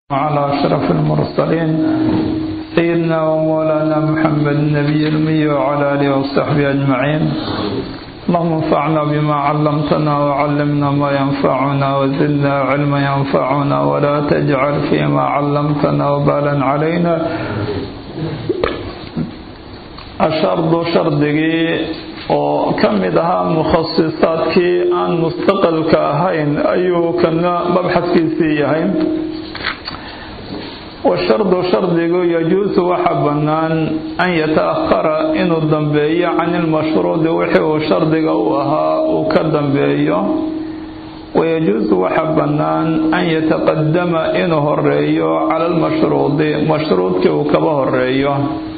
على أشرف المرسلين سيدنا ومولانا محمد النبي الأمي وعلى آله وصحبه أجمعين اللهم انفعنا بما علمتنا وعلمنا ما ينفعنا وزدنا علما ينفعنا ولا تجعل فيما علمتنا وبالا علينا ashardu shardigii oo ka mid ahaa mukhasisaadkii aan mustaqalka ahayn ayuu kana mabxadkiisii yahay washardu shardigu yajuusu waxa bannaan an yata-ahara inuu dambeeyo can ilmashruudi wixii uu shardiga u ahaa uu ka dambeeyo wayajuusu waxa bannaan an yataqadama inuu horeeyo cala almashruudi mashruudkii uu kaba horeeyo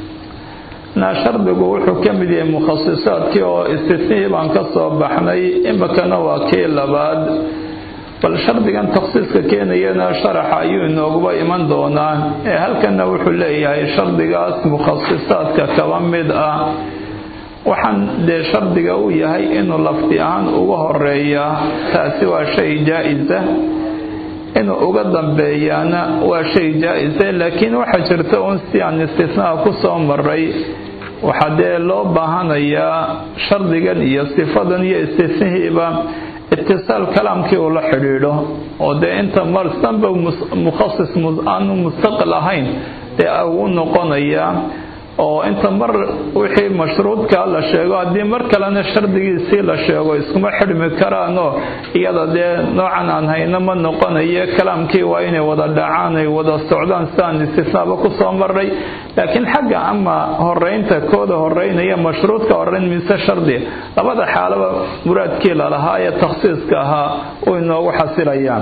na shardigu wuxuu ka mid yahay mukhasisaadkii oo istisnihii baan ka soo baxnay imikana waa kii labaad bal shardigan takhsiiska keenayana sharaxa ayuu inooguba iman doonaa ee halkana wuxuu leeyahay shardigaas mukhasisaadka kaba mid ah waxaan dee shardiga u yahay inuu lafdi ahaan uga horeeya taasi waa shay jaa-isa inuu uga dambeeyaana waa shay jaa-isa laakiin waxaa jirta un si aan istisnaha ku soo maray waxaa dee loo baahanayaa shardigan iyo sifadan iyo istisnihiiba itisaal kalaamkii uu la xidhiidho oo dee inta marsanba mukhasis aanu mustaqil ahayn dee u noqonayaa oo inta mar wixii mashruudkaa la sheego haddii mar kalena shardigiisii la sheego iskuma xidhmi karaanoo iyada dee noocan aan hayno ma noqonayo kalaamkii waa inay wada dhacaan ay wada socdaan sidaan istisnaaba ku soo maray laakiin xagga ama horeynta kooda horeynaya mashruudka horeyn mise shardi labada xaalaba muraadkii lalahaa ee takhsiiska ahaa u inoogu xasilayaan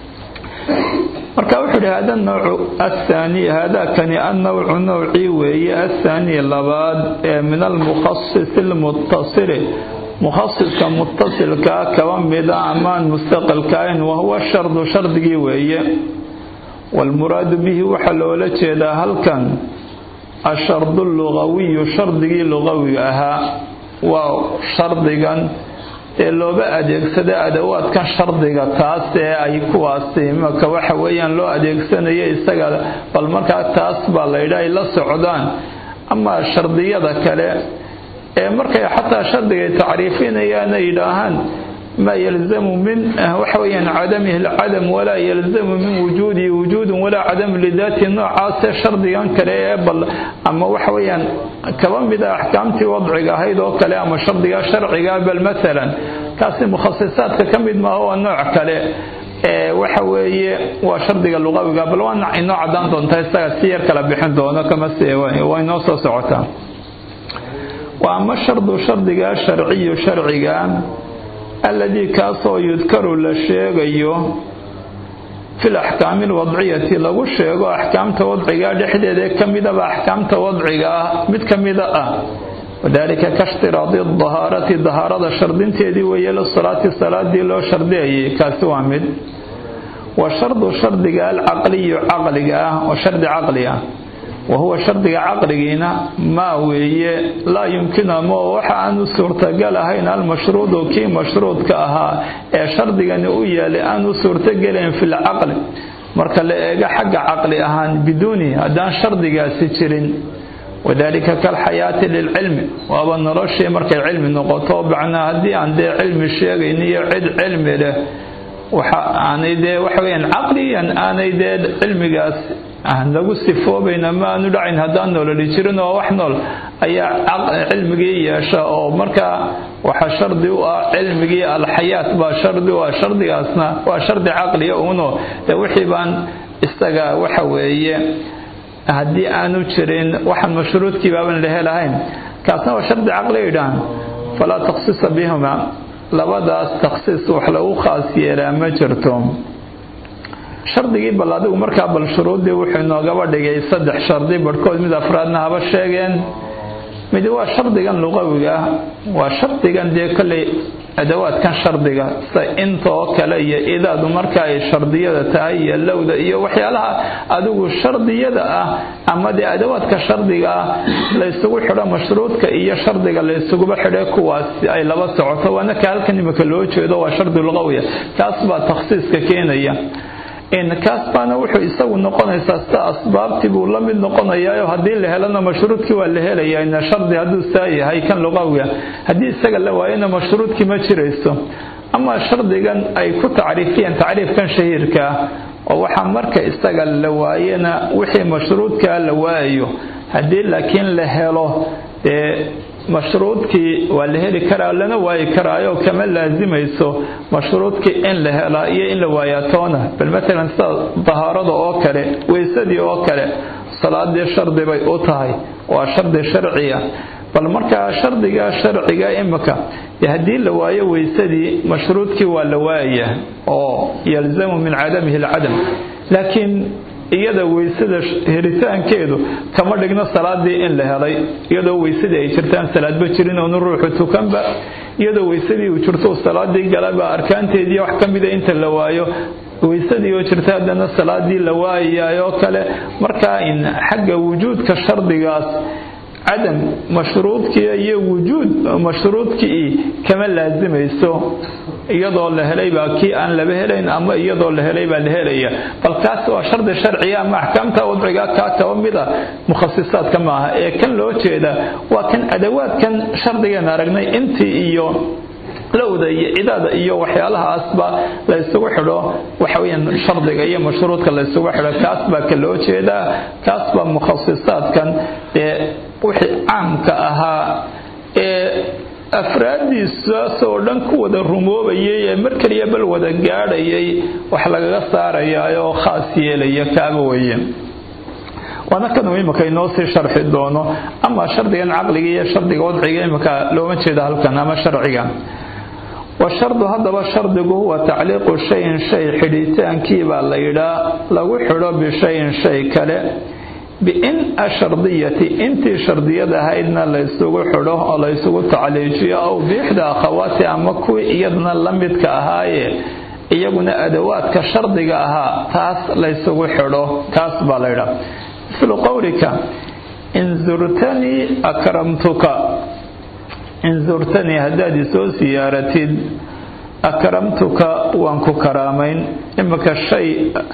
marka wuxuu ihi hada nawcu athaani haadakani annawcu nowcii weeye athaani labaad ee min almukhasis almutasili mukhasiska mutasilkaa kaba mida amaan mustaqilkaayn wahuwa shardu shardigii weeye waalmuraadu bihi waxaa loola jeedaa halkan ashardu lugawiyu shardigii lugawiga ahaa waa shardigan ee looba adeegsada adawaadkan shardiga taas ee ay kuwaasi imaka waxa weeyaan loo adeegsanayo isaga bal markaa taas baa laydha ay la socdaan ama shardiyada kale ee markay xataa shardiga ay tacriifinayaan ay yidhaahaan maa yalzamu min waxa weeyaan cadamihi alcadam walaa yalzamu min wujuudihi wujuudun walaa cadam lidaati noocaasee shardigan kale ee bal ama waxa weeyaan kaba mida axkaamtii wadciga ahayd oo kale ama shardiga sharciga bal maalan kaasi mukhasisaadka ka mid maaha waa nooc kale ee waxa weeye waa shardiga luqawiga bal waa inoo cadaan doontaa isaga si yar kala bixin doono kama se waa inoo soo socotaa waa ama shardu shardiga sharciyu sharciga alladii kaasoo yudkaru la sheegayo fil axkaami alwadciyati lagu sheego axkaamta wadciga dhexdeeda ka midaba axkaamta wadciga ah mid ka mida ah wadaalika kashtiraadi dahaarati dahaarada shardinteedii weeye lisalaati salaadii loo shardiyayay kaasi waa mid wa shardu shardiga alcaqliyu caqliga ah oo shardi caqli ah wahuwa shardiga caqligiina maa weeye laa yumkinu ama waxa aanu suurtagal ahayn almashruudu kii mashruudka ahaa ee shardigani u yeelay aanu suurtogelayn fi lcaqli marka la eego xagga caqli ahaan biduuni haddaan shardigaasi jirin wadalika kalxayaati lilcilmi waaba noloshii markay cilmi noqoto bacnaa haddii aan dee cilmi sheegayn iyo cid cilmi leh waxa aanay dee waxa weyaan caqliyan aanay dee cilmigaas aan lagu sifoobayna ma aanu dhacayn haddaan noololi jirin oo wax nool ayaa cilmigii yeesha oo markaa waxa shardi u ah cilmigii alxayaat baa shardi u ah shardigaasna waa shardi caqliya uno dee wixii baan isaga waxa weeye haddii aanu jirin waxaan mashruudkii baaban la helahayn kaasna waa shardi caqliya yidhahan falaa takhsisa bihima labadaas takhsiis wax lagu khaas yeelaa ma jirto shardigii bal adigu markaa bal shuruuddii wuxuu inoogaba dhigay saddex shardi barhkood mid afraadna haba sheegeen mid waa shardigan luqawiga ah waa shardigan dee kolley adawaadkan shardiga sida intoo kale iyo idaadu marka ay shardiyada tahay iyo lowda iyo waxyaalaha adigu shardiyada ah ama dee adawaadka shardiga ah laysugu xidho mashruudka iyo shardiga laysuguba xidhe kuwaas ay laba socoto waana ka halkan imika loo jeedo waa shardi luqawiya kaas baa takhsiiska keenaya kaas baana wuxuu isagu noqonaysaa sida asbaabtii buu la mid noqonayaa haddii la helana mashruudkii waa la helayaa ina shardi hadduu saa yahay kan luqawiga haddii isaga la waayana mashruudkii ma jirayso ama shardigan ay ku tacriifiyeen tacriifkan shahiirka ah oo waxaa marka isaga la waayana wixii mashruudkaa la waayayo haddii laakiin la helo dee mashruudkii waa la heli karaa lana waayi karaayo kama laasimayso mashruudkii in la helaa iyo in la waayaa toona bal matalan sida dahaarada oo kale weysadii oo kale salaadii shardi bay u tahay waa shardi sharciya bal markaa shardiga sharciga imika haddii la waayo weysadii mashruudkii waa la waayaya oo yalzamu min cadamihi alcadam laakiin iyada weysada helitaankeedu kama dhigno salaadii in la helay iyadoo weysadii ay jirtaan salaadba jirin oonu ruuxu tukanba iyadoo weysadii uu jirto salaadii galaba arkaanteedii wax ka mida inta la waayo weysadii oo jirta haddana salaadii la waayayaayoo kale markaa in xagga wujuudka shardigaas cadam mashruudkii iyo wujuud mashruudkii kama laasimayso iyadoo la helay baa kii aan laba helayn ama iyadoo la helay baa la helaya bal kaas waa shardi sharciya ama axkaamta wadciga kaa kaba mida mukhasisaadka maaha ee kan loo jeeda waa kan adawaadkan shardigan aragnay intii iyo lowda iyo cidaada iyo waxyaalahaasba la isugu xidho waxaweyaan shardiga iyo mashruudka la isugu xidho kaas baa ka loo jeedaa kaas baa mukhasisaadkan ee wixii caamka ahaa ee afraaddiisaasoo dhan ku wada rumoobayay ee mar keliya bal wada gaadhayay wax lagaga saarayaa oo khaas yeelaya kaaba weeye waana kanuu imika inoo sii sharxi doono ama shardigan caqliga iyo shardiga wadciga imika looma jeeda halkan ama sharciga washardu haddaba shardigu huwa tacliiqu shayin shay xidhitaankii baa la yidhaa lagu xidho bishayin shay kale biin ashardiyati intii shardiyada ahaydna laysugu xidho oo laysugu tacliijiyo aw biixda akhawaati ama kuwii iyadana la midka ahaaye iyaguna adawaadka shardiga ahaa taas laysugu xidho taas baa la yidhaa mislu qowlika in zurtanii akramtuka in zurtanii haddaad isoo siyaaratid akramtuka waan ku karaamayn imika shay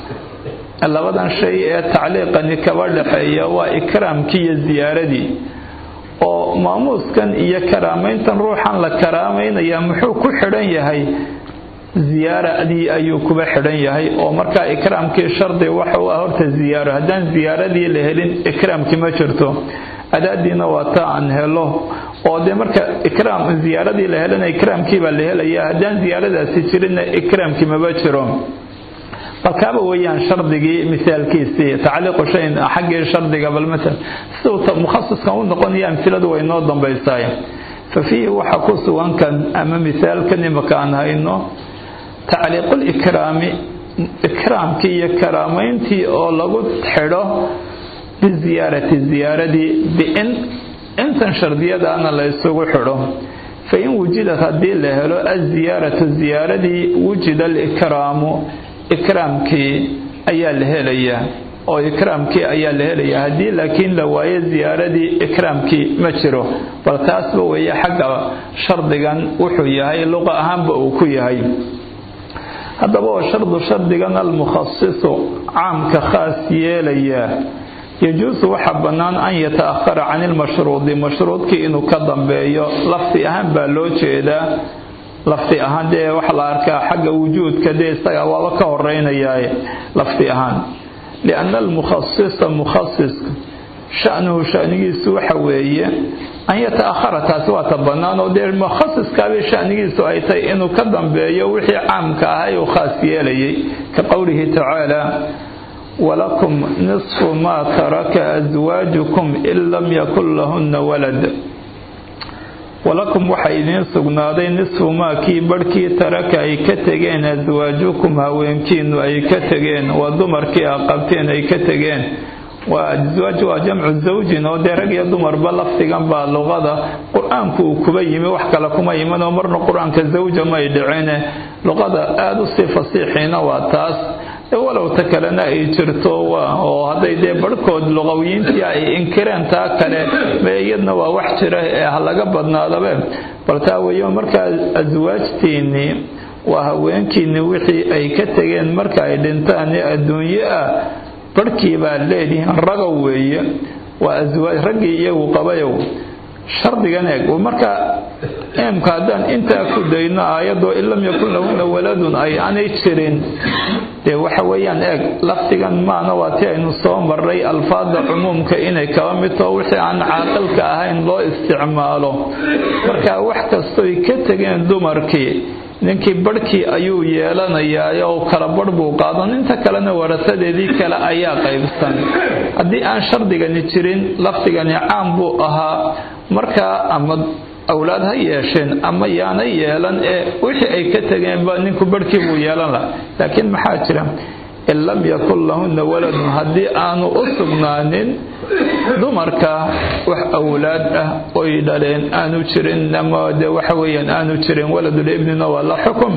labadan shay ee tacliiqani kaba dhexeeya waa ikraamkii iyo ziyaaradii oo maamuuskan iyo karaamayntan ruuxan la karaamaynayaa muxuu ku xidhan yahay ziyaaradii ayuu kuba xidhan yahay oo markaa ikraamkii shardi waxa u ah horta ziyaaro haddaan ziyaaradii la helin ikraamkii ma jirto adaadiina waa ta aan helo oo dee marka ikraam ziyaaradii la helana ikraamkii baa la helaya haddaan ziyaaradaasi jirinna ikraamkii maba jiro balkaaba weeyaan shardigii misaalkiisii tacliiqu shayin xaggii shardiga bal masal siduu mukhasiskan u noqonaya amsiladu way noo dambaysaay fa fiihi waxa ku sugan kan ama misaalkan imaka aan hayno tacliiqulikraami ikraamkii iyo karaamayntii oo lagu xidho biziyaarati ziyaaradii biin intan shardiyadaana la isugu xidho fain wujidad haddii la helo aziyaaratu ziyaaradii wujida alikraamu ikraamkii ayaa la helayaa oo ikraamkii ayaa la helayaa haddii laakiin la waayo ziyaaradii ikraamkii ma jiro bal taasba weeye xagga shardigan wuxuu yahay luqa ahaanba uu ku yahay haddaba oo shardu shardigan almukhasisu caamka khaas yeelayaa yajuusu waxaa bannaan an yataahara can ilmashruudi mashruudkii inuu ka dambeeyo lafdi ahaan baa loo jeedaa lafdi ahaan dee waxa la arkaa xagga wujuudka dee isaga waaba ka horeynayaa lafdi ahaan lianna almukhasisa mukhasiska sha'nuhu sha'nigiisu waxa weeye an yataahara taasi waa ta bannaan oo dee mukhasiskaabay sha'nigiisu ay tahay inuu ka dambeeyo wixii caamka ahay uu khaas yeelayay ka qowlihi tacaala walakum nisfu maa taraka aswaajukum in lam yakun lahunna walad walakum waxaa idiin sugnaaday nisfu maa kii barhkii taraka ay ka tegeen aswaajukum haweenkiinu ay ka tegeen waa dumarkii a qabteen ay ka tegeen waa aswaaj waa jamcu zawjin oo dee rag iyo dumarba lafdigan baa luqada qur-aanku uu kuba yimi wax kale kuma yimin oo marna qur-aanka zawja may dhicine luqada aada u sii fasiixiina waa taas walow ta kalena ay jirto oo hadday dee barhkood luqawiyiintii ay inkireen taa kale me iyadna waa wax jira ee ha laga badnaadabe bal taa weeye markaa aswaajtiinnii waa haweenkiinni wixii ay ka tegeen marka ay dhintaan ee adduunye ah barhkii baad leedihiin ragow weeye waa aswaaj raggii iyagu qabayow shardigan eeg marka imka haddaan intaa ku dayno aayadoo in lam yakun lahunna waladun ay aanay jirin dee waxa weeyaan eeg lafdigan maana waa ti aynu soo marray alfaada cumuumka inay kaba mid taho wixii aan caaqilka ahayn loo isticmaalo marka wax kastoy ka tegeen dumarkii ninkii barhkii ayuu yeelanayaa oo kala barh buu qaadan inta kalena warasadeedii kale ayaa qaybsan haddii aan shardigani jirin lafdigani caam buu ahaa markaa ama awlaad ha yeesheen ama yaanay yeelan ee wixii ay ka tegeenba ninku barhkii buu yeelan laha laakiin maxaa jira in lam yakun lahunna waladun haddii aanu u sugnaanin dumarka wax awlaad ah oy dhaleen aanu jirin ama de waxa weeyaan aanu jirin waladul ibnina waa la xukum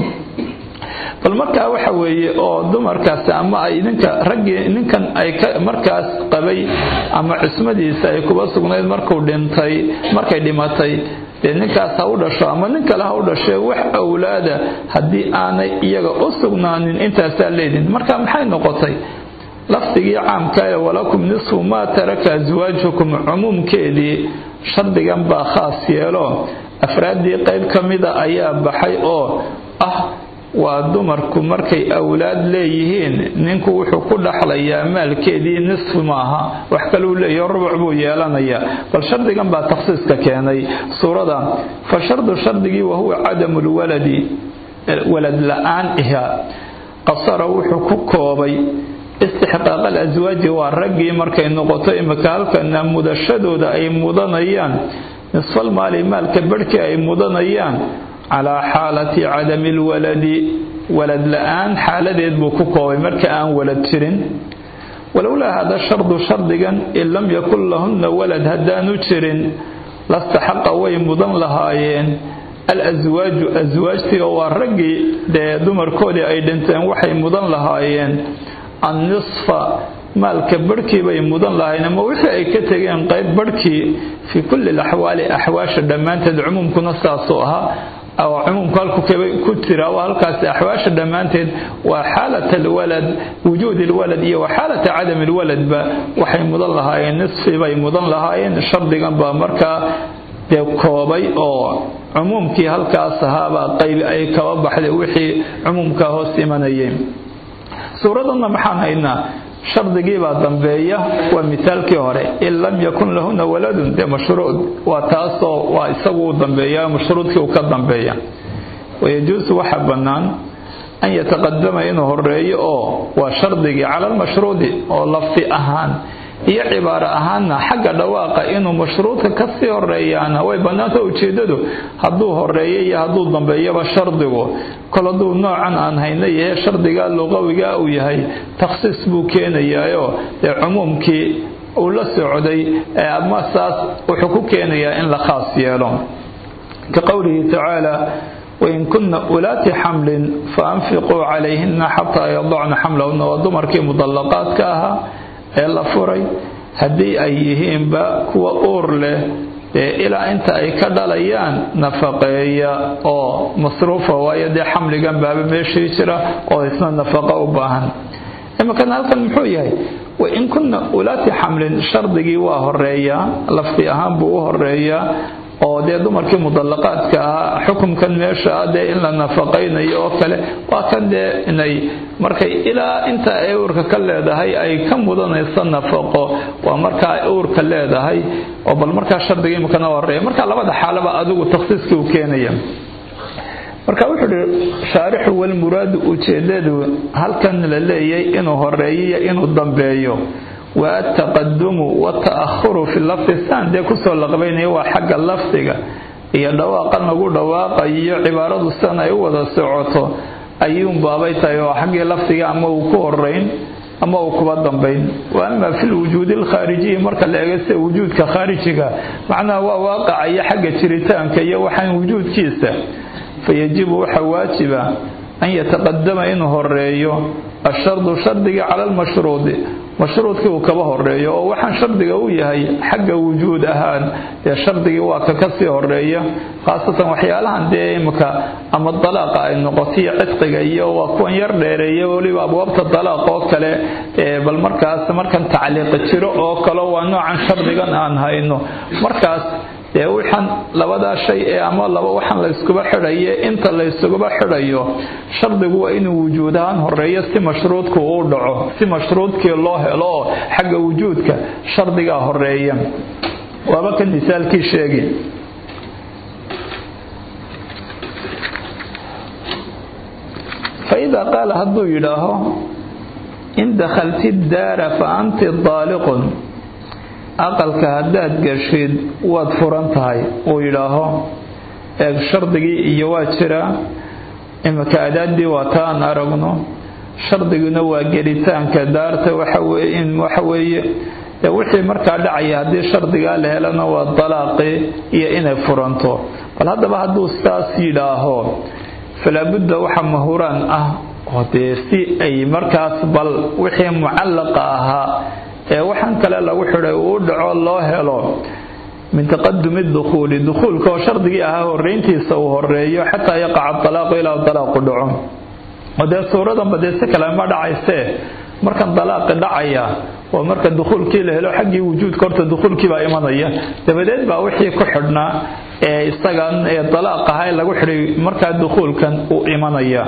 bal markaa waxa weeye oo dumarkaas ama ay ninka raggii ninkan ay ka markaas qabay ama cismadiisa ay kuba sugnayd markuu dhintay markay dhimatay dee ninkaas ha u dhasho ama nin kale ha u dhashee wax awlaada haddii aanay iyaga u sugnaanin intaasaa leedin marka maxay noqotay lafdigii caamka ee walakum nisfu maa taraka aswaajukum cumuumkeedii shardigan baa khaas yeelo afraaddii qayb ka mida ayaa baxay oo ah waa dumarku markay awlaad leeyihiin ninku wuxuu ku dhaxlayaa maalkeedii nisfu maaha wax kaluu leeyaho rubuc buu yeelanayaa bal shardigan baa takhsiiska keenay suurada fa shardu shardigii wahuwa cadamu lwaladi walad la-aan iha qasara wuxuu ku koobay istixqaaq alaswaaji waa raggii markay noqoto imika halkana mudashadooda ay mudanayaan nisfal maali maalka barhkii ay mudanayaan calaa xaalati cadami lwaladi walad la-aan xaaladeed buu ku koobay marka aan walad jirin walowlaa hada shardu shardigan in lam yakun lahunna walad haddaanu jirin lastaxaqa way mudan lahaayeen alaswaaju aswaajtii oo waa raggii dee dumarkoodii ay dhinteen waxay mudan lahaayeen annisfa maalka barhkii bay mudan lahayn ama wixii ay ka tegeen qayb barhkii fii kulli laxwaali axwaasha dhammaanteed cumuumkuna saasuu ahaa cumuumku halku ku jira waa halkaasi axwaasha dhammaanteed waa xaalat alwalad wujuud alwalad iyo wa xaalata cadam alwaladba waxay mudan lahaayeen nisfi bay mudan lahaayeen shardigan baa markaa dee koobay oo cumuumkii halkaas ahaabaa qaybi ay kaba baxday wixii cumuumkaa hoos imanayeen suuradanna maxaan haynaa shardigiibaa dambeeya waa misaalkii hore in lam yakun lahuna waladun dee mashruud waa taasoo waa isagu u dambeeya mashruudkii uu ka dambeeya wayajuusu waxa bannaan an yataqadama inuu horeeyo oo waa shardigii cala almashruudi oo lafdi ahaan iyo cibaaro ahaanna xagga dhawaaqa inuu mashruudka kasii horeeyaana way bannaanta ujeedadu hadduu horeeyo iyo hadduu dambeeyaba shardigu kol hadduu noocan aan hayna yahe shardiga luqawiga uu yahay takhsiis buu keenayaayo dee cumuumkii uu la socday ama saas wuxuu ku keenayaa in la khaas yeelo ka qowlihi tacaala wain kunna ulaati xamlin faanfiquu calayhina xataa yadacna xamlahuna waa dumarkii mudallaqaadka ahaa ee la furay haddii ay yihiinba kuwa uur leh dee ilaa inta ay ka dhalayaan nafaqeeya oo masruufa waayo dee xamligan baaba meeshii jira oo isna nafaqo u baahan iminkan halkan muxuu yahay wain kunna ulaati xamlin shardigii waa horeeyaa lafdi ahaan buu u horeeyaa oo dee dumarkii mudallaqaadka ahaa xukumkan meesha ah dee in la nafaqaynayo oo kale waa kan dee inay markay ilaa inta ay uurka ka leedahay ay ka mudanayso nafaqo waa marka ay uurka leedahay oo bal markaa shardiga imikana horeeya marka labada xaalaba adigu takhsiiskii uu keenaya marka wuxuu ihi shaarixu walmuraadu ujeedadu halkan la leeyay inuu horeeyiyo inuu dambeeyo waa ataqadumu wata'ahuru fi lafdi saan dee kusoo laqbaynayo waa xagga lafdiga iyo dhawaaqan lagu dhawaaqayo cibaaradu sidan ay u wada socoto ayuun baabay tahay oo xaggii lafdiga ama uu ku horeyn ama uu kuba dambayn wa ama fi lwujuudi alkhaarijiyi marka la eego sida wujuudka khaarijiga macnaha waa waaqacayo xagga jiritaanka iyo waxaan wujuudkiisa fayajibu waxaa waajiba an yataqadama inuu horeeyo ashardu shardiga cala almashruudi mashruudkii uu kaba horeeyo oo waxaan shardiga u yahay xagga wujuud ahaan dee shardigii waa ka kasii horeeya khaasatan waxyaalahan dee imika ama dalaaqa ay noqotiyo cidqiga iyo waa kuwan yar dheereeya weliba abwaabta dalaaq oo kale bal markaas markan tacliiqi jiro oo kale waa noocan shardigan aan hayno markaas dee waxaan labadaa shay ee ama laba waxaan la yskuba xidhaye inta la ysuguba xidhayo shardigu waa inuu wujuud ahaan horeeyo si mashruudku uu dhaco si mashruudkii loo helo oo xagga wujuudka shardigaa horeeya waaba kan misaalkii sheegi faidaa qaala hadduu yidhaaho in dakhalti daara fa anti daaliqun aqalka haddaad gashid waad furan tahay uu yidhaaho eeg shardigii iyo waa jiraa imika adaadii waa ta aan aragno shardiguna waa gelitaanka daarta waxa weeye wixii markaa dhacaya haddii shardigaa la helana waa dalaaqii iyo inay furanto bal haddaba hadduu saas yidhaaho falaabudda waxa mahuraan ah oo dee si ay markaas bal wixii mucallaqa ahaa ee waxaan kale lagu xidhay uu dhaco loo helo min taqadumi dukhuuli dukhuulka oo shardigii ahaa horeyntiisa uu horeeyo xataa yaqaca dalaaqu ilaa dalaaqu dhaco oo dee suuradanba dee si kale ma dhacaysee markan dalaaqi dhacaya oo marka dukhuulkii la helo xaggii wujuudka horta dukhuulkii baa imanaya dabadeed baa wixii ku xidhnaa ee isagan ee dalaaq ahaa ee lagu xidhay markaa dukhuulkan uu imanaya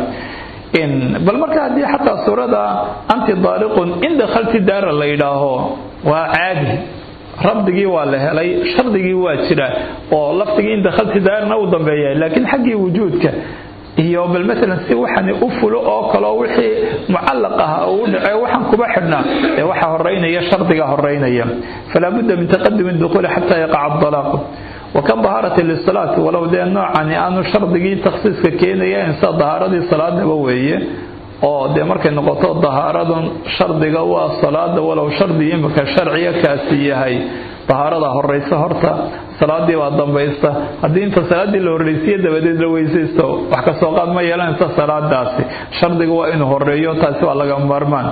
bal marka haddii xataa suurada anti daaliqun in dakhalti daara la yidhaaho waa caadi rabdigii waa la helay shardigii waa jira oo lafdigii in dakhalti daarana uu dambeeya laakiin xaggii wujuudka iyo bal maalan si waxani u fulo oo kaleo wixii mucallaq ah uu dhace waxaan kuba xidhnaa ee waxa horeynaya shardiga horeynaya falaa budda min taqadumi dukhuuli xataa yaqaca dalaaqu وكطهارة للصلاة ولو دي نوعاني أنو شرطي تخصيص كينيا إنسا طهارة صلاة نبوية oo dee markay noqoto dahaaradan shardiga waa salaada walow shardi imika sharciya kaasi yahay dahaarada horeysa horta salaadii baa dambaysta haddii inta salaadii la horreysiye dabadeed la weysaysto wax kasoo qaad ma yeelanaysa salaadaasi shardiga waa inuu horeeyo taasi waa laga maarmaan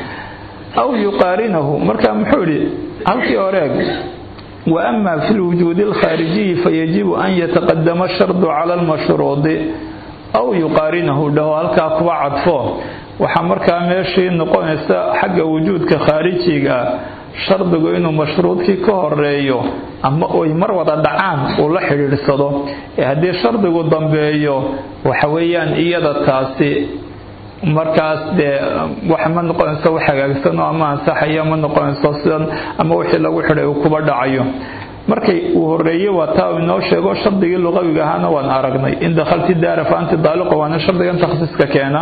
aw yuqaarinahu marka muxuu idhi halkii horeeg وأما في الوجود الخارجي فيجب أن يتقدم الشرط على المشروط أو يقارنه له هلكا كوا عطفه waxaa markaa meeshii noqonaysa xagga wujuudka khaarijiga shardigu inuu mashruudkii ka horeeyo ama oy mar wada dhacaan uu la xidhiidhsado ee haddii shardigu dambeeyo waxa weeyaan iyada taasi markaas dee wax ma noqonayso wax hagaagsanoo ama ansaxaya ma noqonayso sidan ama wixii lagu xidhay uu kuba dhacayo markay uu horeeye waa taa uu inoo sheego shardigii luqawiga ahaana waan aragnay in dakhalti daara fa anti daaliqa waana shardigan takhsiiska keena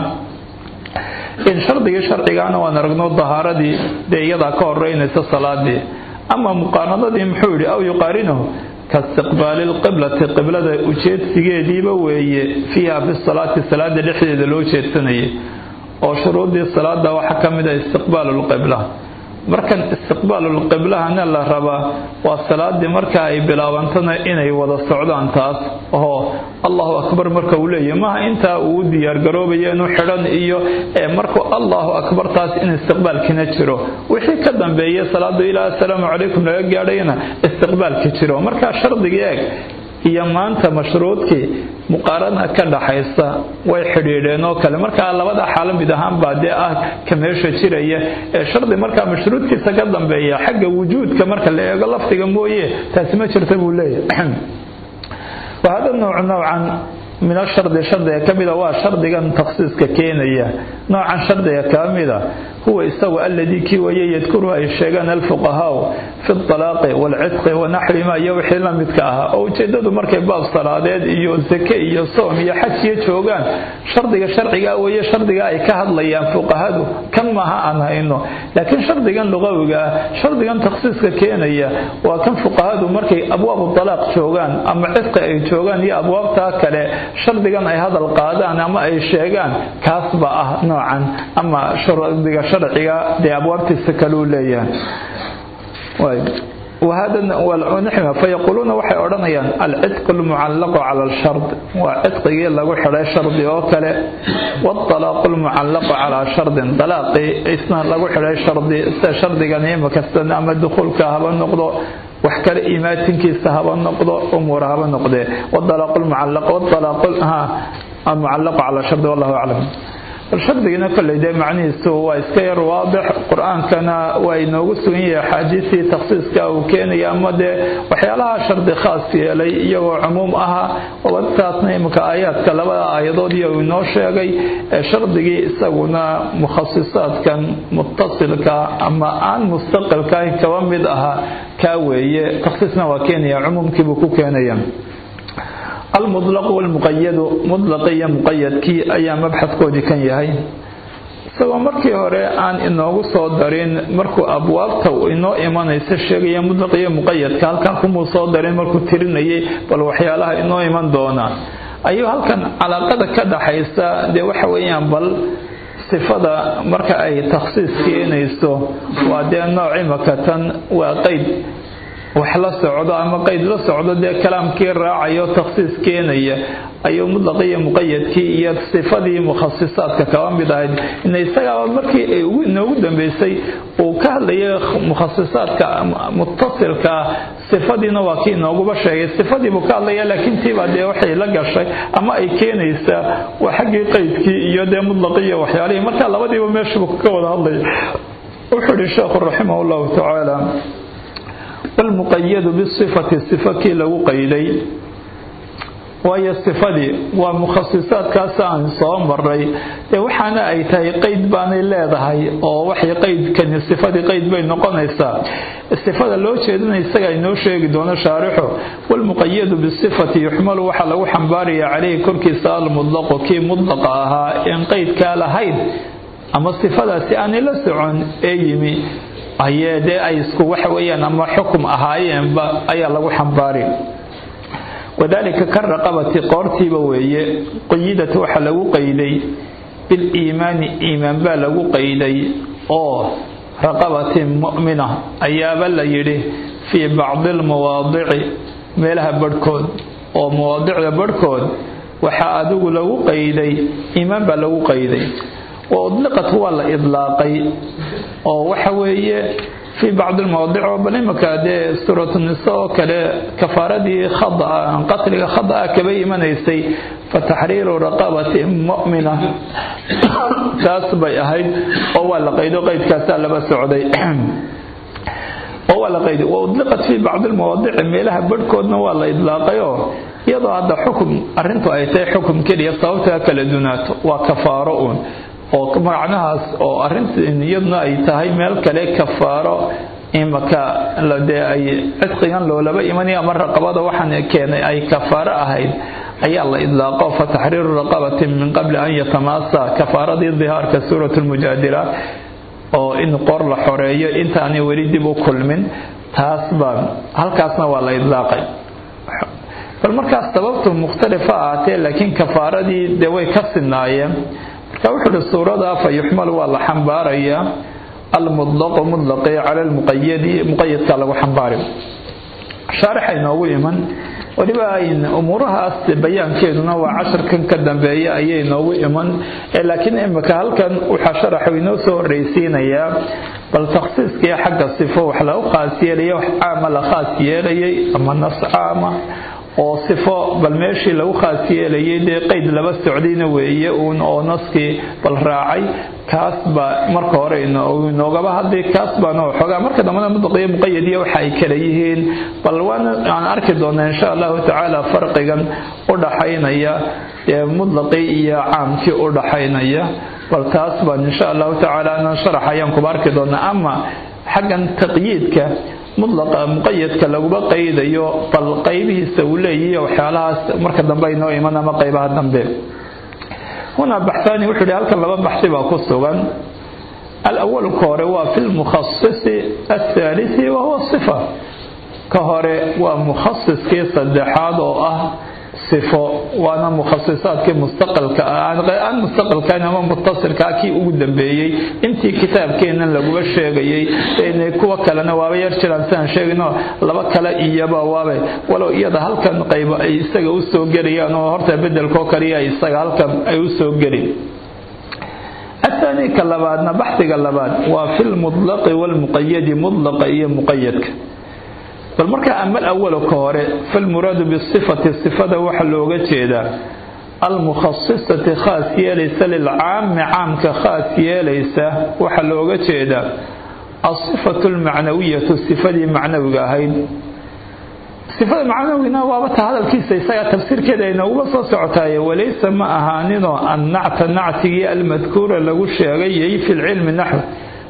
in shardigii sharcigaana waan aragno dahaaradii dee iyadaa ka horeynaysa salaadii ama muqaaranadii muxuu yidhi aw yuqaarinahu kaistiqbaali lqiblati qiblada ujeedsigeediiba weeye fiiha fi salaati salaada dhexdeeda loo jeedsanayay oo shuruudii salaada waxaa ka mid ah istiqbaalu lqibla markan istiqbaalulqiblahana la rabaa waa salaadii marka ay bilaabantana inay wada socdaan taas oo allahu akbar marka uu leeyahy maaha intaa uu diyaargaroobaya inuu xidhan iyo markuu allahu akbar taas in istiqbaalkina jiro wixii ka dambeeya salaadu ilaa asalaamu calaykum laga gaadhayana istiqbaalka jiro markaa shardigii eeg iyo maanta mashruudkii muqaarana ka dhaxaysa way xidhiidheen oo kale markaa labada xaalo mid ahaan baa dee ah ka meesha jiraya ee shardi markaa mashruudkiisa ka dambeeya xagga wujuudka marka la eego lafdiga mooye taasi ma jirta buu leeyahay wahada nooc noocan min ashardi shardiga ka mida waa shardigan takhsiiska keenaya noocan shardiga ka mida huwa isagu alladii kii waye yadkuru ay sheegaan alfuqahaau fi alaaqi waalcidqi wanaxrima iyo wixii la midka ahaa oo ujeedadu markay baab salaadeed iyo zake iyo soom iyo xajiyo joogaan shardiga sharciga weye shardiga ay ka hadlayaan fuqahadu kan maaha aan hayno laakiin shardigan luqawiga ah shardigan takhsiiska keenaya waa kan fuqahadu markay abwaabu alaaq joogaan ama cidqi ay joogaan iyo abwaabtaa kale shardigan ay hadal qaadaan ama ay sheegaan kaas ba ah noocan ama shardiga sharciga dee abwaabtiisa kaleu leeyahay fayaquuluuna waxay odhanayaan alcidqu lmucallaqu cala alshard waa cidqigii lagu xidhay shardi oo kale waalaaqu lmucallaqu calaa shardin dalaaqii isna lagu xidhay shardi sida shardigan imakastan ama dukuulka haba noqdo wax kale imaatinkiisa haba noqdo umuura haba noqdee walaaqu lmucallaqu cala shardi wallahu aclam bal shardigina kolley dee macnihiisu waa iska yar waadix qur-aankana waa inoogu sugan yahay axaadiistii takhsiiska uu keenaya ama dee waxyaalaha shardi khaas yeelay iyagoo cumuum aha taasna iminka aayaadka labada aayadood iyo uu inoo sheegay ee shardigii isaguna mukhasisaadkan muttasilka ama aan mustaqilka kaba mid aha kaa weeye takhsiisna waa keenaya cumuumkiibuu ku keenaya almudlaqu walmuqayadu mudlaqi iyo muqayadkii ayaa mabxadkoodii kan yahay isagoo markii hore aan inoogu soo darin markuu abwaabta inoo imanaysa sheegaya mudlaq iyo muqayadka halkan kumuu soo darin markuu tirinayay bal waxyaalaha inoo iman doona ayuu halkan calaaqada ka dhaxaysa dee waxa weeyaan bal sifada marka ay takhsiis keenayso waa dee nooc imakatan waa qeyd wax la socdo ama qeyd la socdo dee kalaamkii raacayo takhsiis keenaya ayuu mudlaqiyo muqayadkii iyo sifadii mukhasisaadka kaba mid ahayd ina isagaaba markii ay inoogu dambeysay uu ka hadlayay mukhasisaadka muttasilka sifadiina waa kii inooguba sheegay sifadiibuu ka hadlaya laakiin tiibaa dee waxay la gashay ama ay keenaysaa waa xaggii qeydkii iyo dee mudlaqiyo waxyaalihii marka labadiiba meeshubu ka wada hadlaya wuxuu ihi sheekhu raximah llahu tacaala walmuqayadu bisifati sifa kii lagu qayday waayo sifadii waa mukhasisaadkaas aan soo maray dee waxaana ay tahay qeyd baanay leedahay oo waxay qeydkani sifadii qeyd bay noqonaysaa sifada loo jeedina isaga inoo sheegi doono shaarixu walmuqayadu bisifati yuxmalu waxaa lagu xambaaraya caleyhi korkiisa almudlaqu kii mudlaqa ahaa in qeydkaa lahayn ama sifadaasi aanay la socon ee yimi ayee dee ay isku waxa weeyaan ama xukum ahaayeenba ayaa lagu xambaari wadaalika ka raqabati qoortiiba weeye qayidata waxaa lagu qayday biliimaani iimaan baa lagu qayday oo raqabatin mu'mina ayaaba la yidhi fii bacdi almawaadici meelaha barhkood oo mawaadicda barhkood waxaa adigu lagu qayday iimaan baa lagu qayday wa udliqat waa la idlaaqay oo waxa weeye fii bacdi lmawaadic oo bal imanka dee suuratu nisa oo kale kafaaradii khadaa qatliga khadaa kaba imanaysay fa taxriiru raqabati mu'mina taas bay ahayd oo waa la qaydo qaydkaasaa laba socday oo waa la qayday wa udliqat fii bacdi lmawaadici meelaha barhkoodna waa la idlaaqayoo iyadoo hadda xukum arrintu ay tahay xukum keliya sababtaa kala dunaato waa kafaaro uun oo macnahaas oo arrintan iyaduna ay tahay meel kale kafaaro imaka dee ay cidqigan loolaba imanaya ama raqabada waxaan keenay ay kafaaro ahayd ayaa la idlaaqo fa taxriiru raqabatin min qabli an yatamaasa kafaaradii dihaarka suurat lmujaadila oo in qoor la xoreeyo intaanay weli dib u kulmin taas baa halkaasna waa la idlaaqay bal markaas sababtu mukhtalifa ahaatee laakiin kafaaradii dee way ka sinaayeen marka wuxuu uhi suurada fa yuxmal waa la xambaarayaa almudlaqu mudlaqi cala lmuqayadi muqayadka lagu xambaari shaarixa inoogu iman weliba ayn umuurahaas bayaankeeduna waa casharkan ka dambeeya ayay inoogu iman laakiin imika halkan waxaa sharaxu inoo soo horreysiinayaa bal takhsiiskii xagga sifo wax lagu khaas yeelaya wax caama la khaas yeelayay ama nas caama oo sifo bal meeshii lagu khaas yeelayay dee qeyd laba socdayna weeye uun oo naskii bal raacay kaas baa marka hore inoogaba hadlay kaas baana waxoogaa marka dambena mudlaqiyo muqayadiya waxa ay kala yihiin bal waana aan arki doonaa insha allahu tacaala farqigan u dhaxaynaya ee mudlaqii iyo caamkii u dhaxaynaya bal taas baan insha allahu tacaala ana sharax ayaan kuba arki doonaa ama xaggan taqyiidka mudlaqa muqayadka laguma qaydayo bal qaybihiisa uu leeyahiy waxyaalahaas marka dambe inoo iman ama qaybaha dambe huna baxaani wuxuu yihi halkan laba baxsi baa ku sugan alawalu ka hore waa fi lmukhasisi athaalisi wa huwa sifa ka hore waa mukhasiskii saddexaad oo ah sifo waana mukhasisaadkii mustaqalka aan mustaqalkan ama mutasilkaa kii ugu dambeeyey intii kitaabkeennan laguba sheegayey kuwa kalena waaba yar jiraan sidaan sheegayno laba kale iyaba waaba walow iyada halkan qaybo ay isaga u soo gelayaan oo horta bedelkoo kaliya isaga halkan ay u soo gelin الثاني كلبادنا بحث كلباد وفي المطلق والمقيد مطلق إيه مقيد بل مركا أما الأول كهوري فالمراد بالصفة الصفة وحلوغة جيدا المخصصة خاصية ليس للعام عام كخاصية ليس وحلوغة جيدا الصفة المعنوية الصفة المعنوية هين sifada macnawina waabata hadalkiisa isaga tafsiirkeeda inooguba soo socotaay walaysa ma ahaaninoo annacta nactigii almadkuura lagu sheegayay fi lcilmi naxw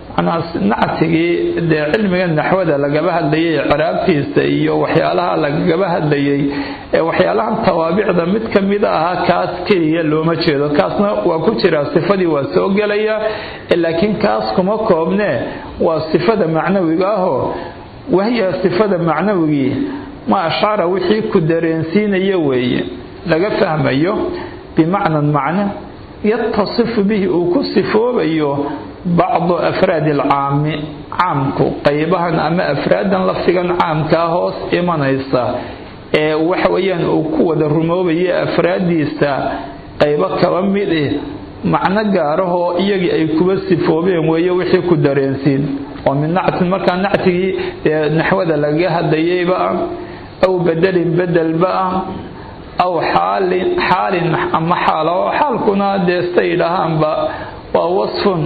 nactigii dee cilmiga naxwada lagaba hadlayay ciraabtiisa iyo waxyaalaha lagaba hadlayay ee waxyaalahan tawaabicda mid ka mida ahaa kaas keliya looma jeedo kaasna waa ku jiraa sifadii waa soo gelaya laakiin kaas kuma koobnee waa sifada macnawiga ahoo wahiya sifada macnawigii ma ashcara wixii ku dareensiinaya weeye laga fahmayo bimacnan macno yatasifu bihi uu ku sifoobayo bacdu afraadi alcaami caamku qaybahan ama afraadan lafdigan caamkaa hoos imanaysa ee waxa weeyaan uu ku wada rumoobaya afraaddiisa qaybo kaba mid eh macno gaarahoo iyagii ay kuba sifoobeen weeye wixii ku dareensiin oo min nactin markaa nactigii ee naxwada lagaga hadlayayba ah aw bedelin bedelba ah aw xaalin xaalin ama xaal oo xaalkuna dee sida yidhaahaanba waa wasfun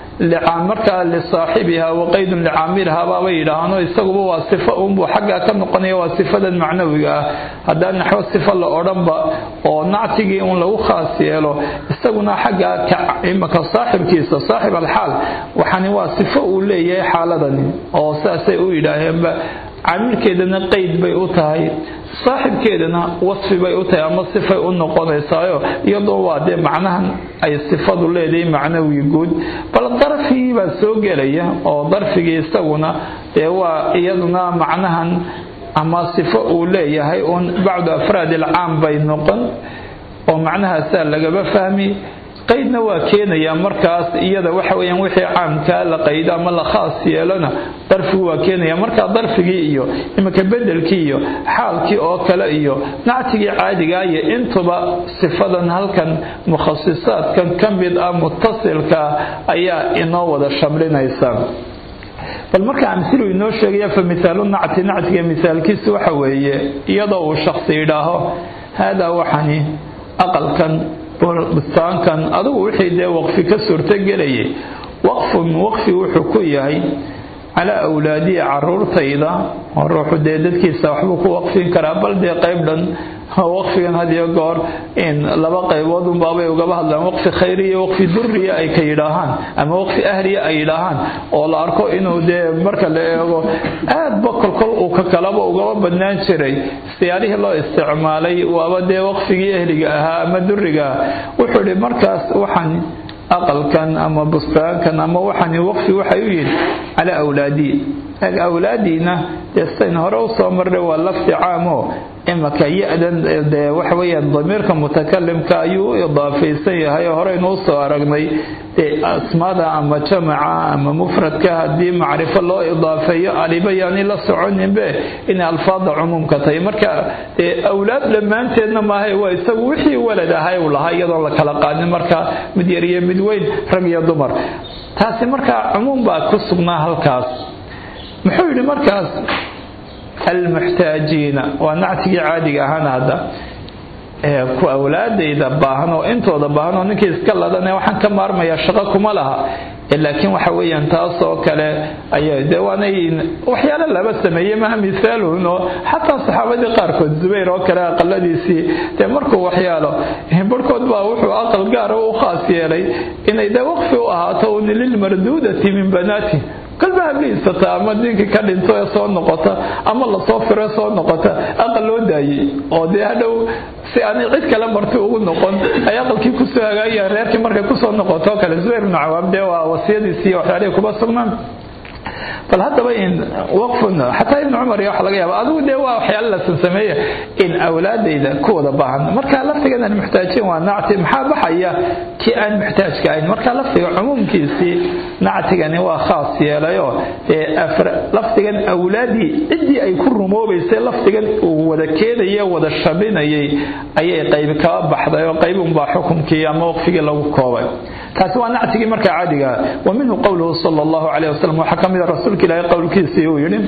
markaa lisaaxibiha waqaydun licaamilha baaba yidhaahaano isaguba waa sifo unbuu xaggaa ka noqonaya waa sifadan macnawiga ah haddaan naxwo sifo la odhanba oo nactigii un lagu khaas yeelo isaguna xaggaa imaka saaxibkiisa saaxib alxaal waxani waa sifo uu leeyahay xaaladani oo saasay u yidhaaheenba caamilkeedana qeyd bay u tahay saaxibkeedana wasfi bay u tahay ama sifay u noqonaysaayo iyadoo waa dee macnahan ay sifadu leedahay macnawii guud bal darfigii baa soo gelaya oo darfigii isaguna dee waa iyaduna macnahan ama sifo uu leeyahay uun bacdu afraad ilcaam bay noqon oo macnahaasaa lagaba fahmi qaydna waa keenayaa markaas iyada waxa weeyaan wixii caamkaa la qaydo ama la khaas yeelona darfigu waa keenaya markaa darfigii iyo iminka bedelkii iyo xaalkii oo kale iyo nactigii caadigaa iyo intuba sifadan halkan mukhasisaadkan ka mid ah mutasilka ayaa inoo wada shamlinaysa bal marka amhilu inoo sheegaya fa mithaalu nacti nactiga mithaalkiisu waxa weeye iyadoo uu shaksi yidhaaho haadaa waxani aqalkan bustaankan adugu wixii dee waqfi ka suurtogelayay waqfun waqfi wuxuu ku yahay calaa awlaadiya caruurtayda oo ruuxu dee dadkiisa waxbuu ku waqfin karaa bal dee qayb dhan waqfigan hadiyo goor in laba qaybood unbaabay ugaba hadlaan waqfi khayriya waqfi duriya ay ka yidhaahaan ama waqfi ahliya ay yidhaahaan oo la arko inuu dee marka la eego aadba kolkol uu ka kalaba ugaba badnaan jiray siyaalihii loo isticmaalay waaba dee waqfigii ahliga ahaa ama duriga wuxuu idhi markaas waxaan aqalkan ama bustaankan ama waxani waqfi waxay u yihin calaa awlaadii awlaadiina dee sidayn hore usoo marnay waa lafdi caamo imaka ya-dan dee waxa weeyaan damiirka mutakalimka ayuu u idaafaysan yahay oo horeynu usoo aragnay dee asmaada ama jamaca ama mufradka haddii macrifo loo idaafeeyo aliba yaani la soconinbe inay alfaada cumuumka tahay marka dee awlaad dhammaanteedna maahay waa isagu wixii walad ahay uu lahaa iyadoon la kala qaadin marka mid yar iyo mid weyn rag iyo dumar taasi markaa cumuum baa ku sugnaa halkaas muxuu yidhi markaas almuxtaajiina waa nactigii caadiga ahaana hadda ku awlaadayda baahan oo intooda baahan oo ninkii iska ladane waxaan ka maarmayaa shaqo kuma laha laakiin waxa weeyaan taasoo kale ayaa dee waanay waxyaalo laba sameeyey maha mithaalun oo xataa saxaabadii qaarkood zubayr oo kale aqaladiisii dee markuu waxyaalo barhkood baa wuxuu aqal gaara u khaas yeelay inay dee waqfi u ahaato un lilmarduudati min banaati kalba habliisata ama dinkii ka dhinto ee soo noqota ama lasoo firo soo noqota aqal loo daayey oo dee hadhow si aanay cid kale marti ugu noqon ay aqalkii kusoo hagaagayaan reerkii markay kusoo noqoto kale zubayr ibnu cawaam dee waa wasiyadiisii waxyaalihii kuba sugnaan bal haddaba in waqfun xataa ibnu cumar iyo waxa laga yaaba adigu dee waa waxyaala la sansameeya in awlaadayda ku wada baahan marka laftigan aan muxtaajin waa nacti maxaa baxaya kii aan muxtaajka ahayn marka laftiga cumuumkiisii nactigani waa khaas yeelayo dee laftigan awlaadii ciddii ay ku rumoobaysay laftigan uu wada keenaye wada shabinayay ayay qaybi kaba baxday oo qayb unbaa xukumkii ama waqfigii lagu koobay taasi waa nactigii marka caadiga wa minhu qowluhu sala allahu calayh wasalam waxaa ka mid a rasuulka ilaahay qowlkiisii uu yidhi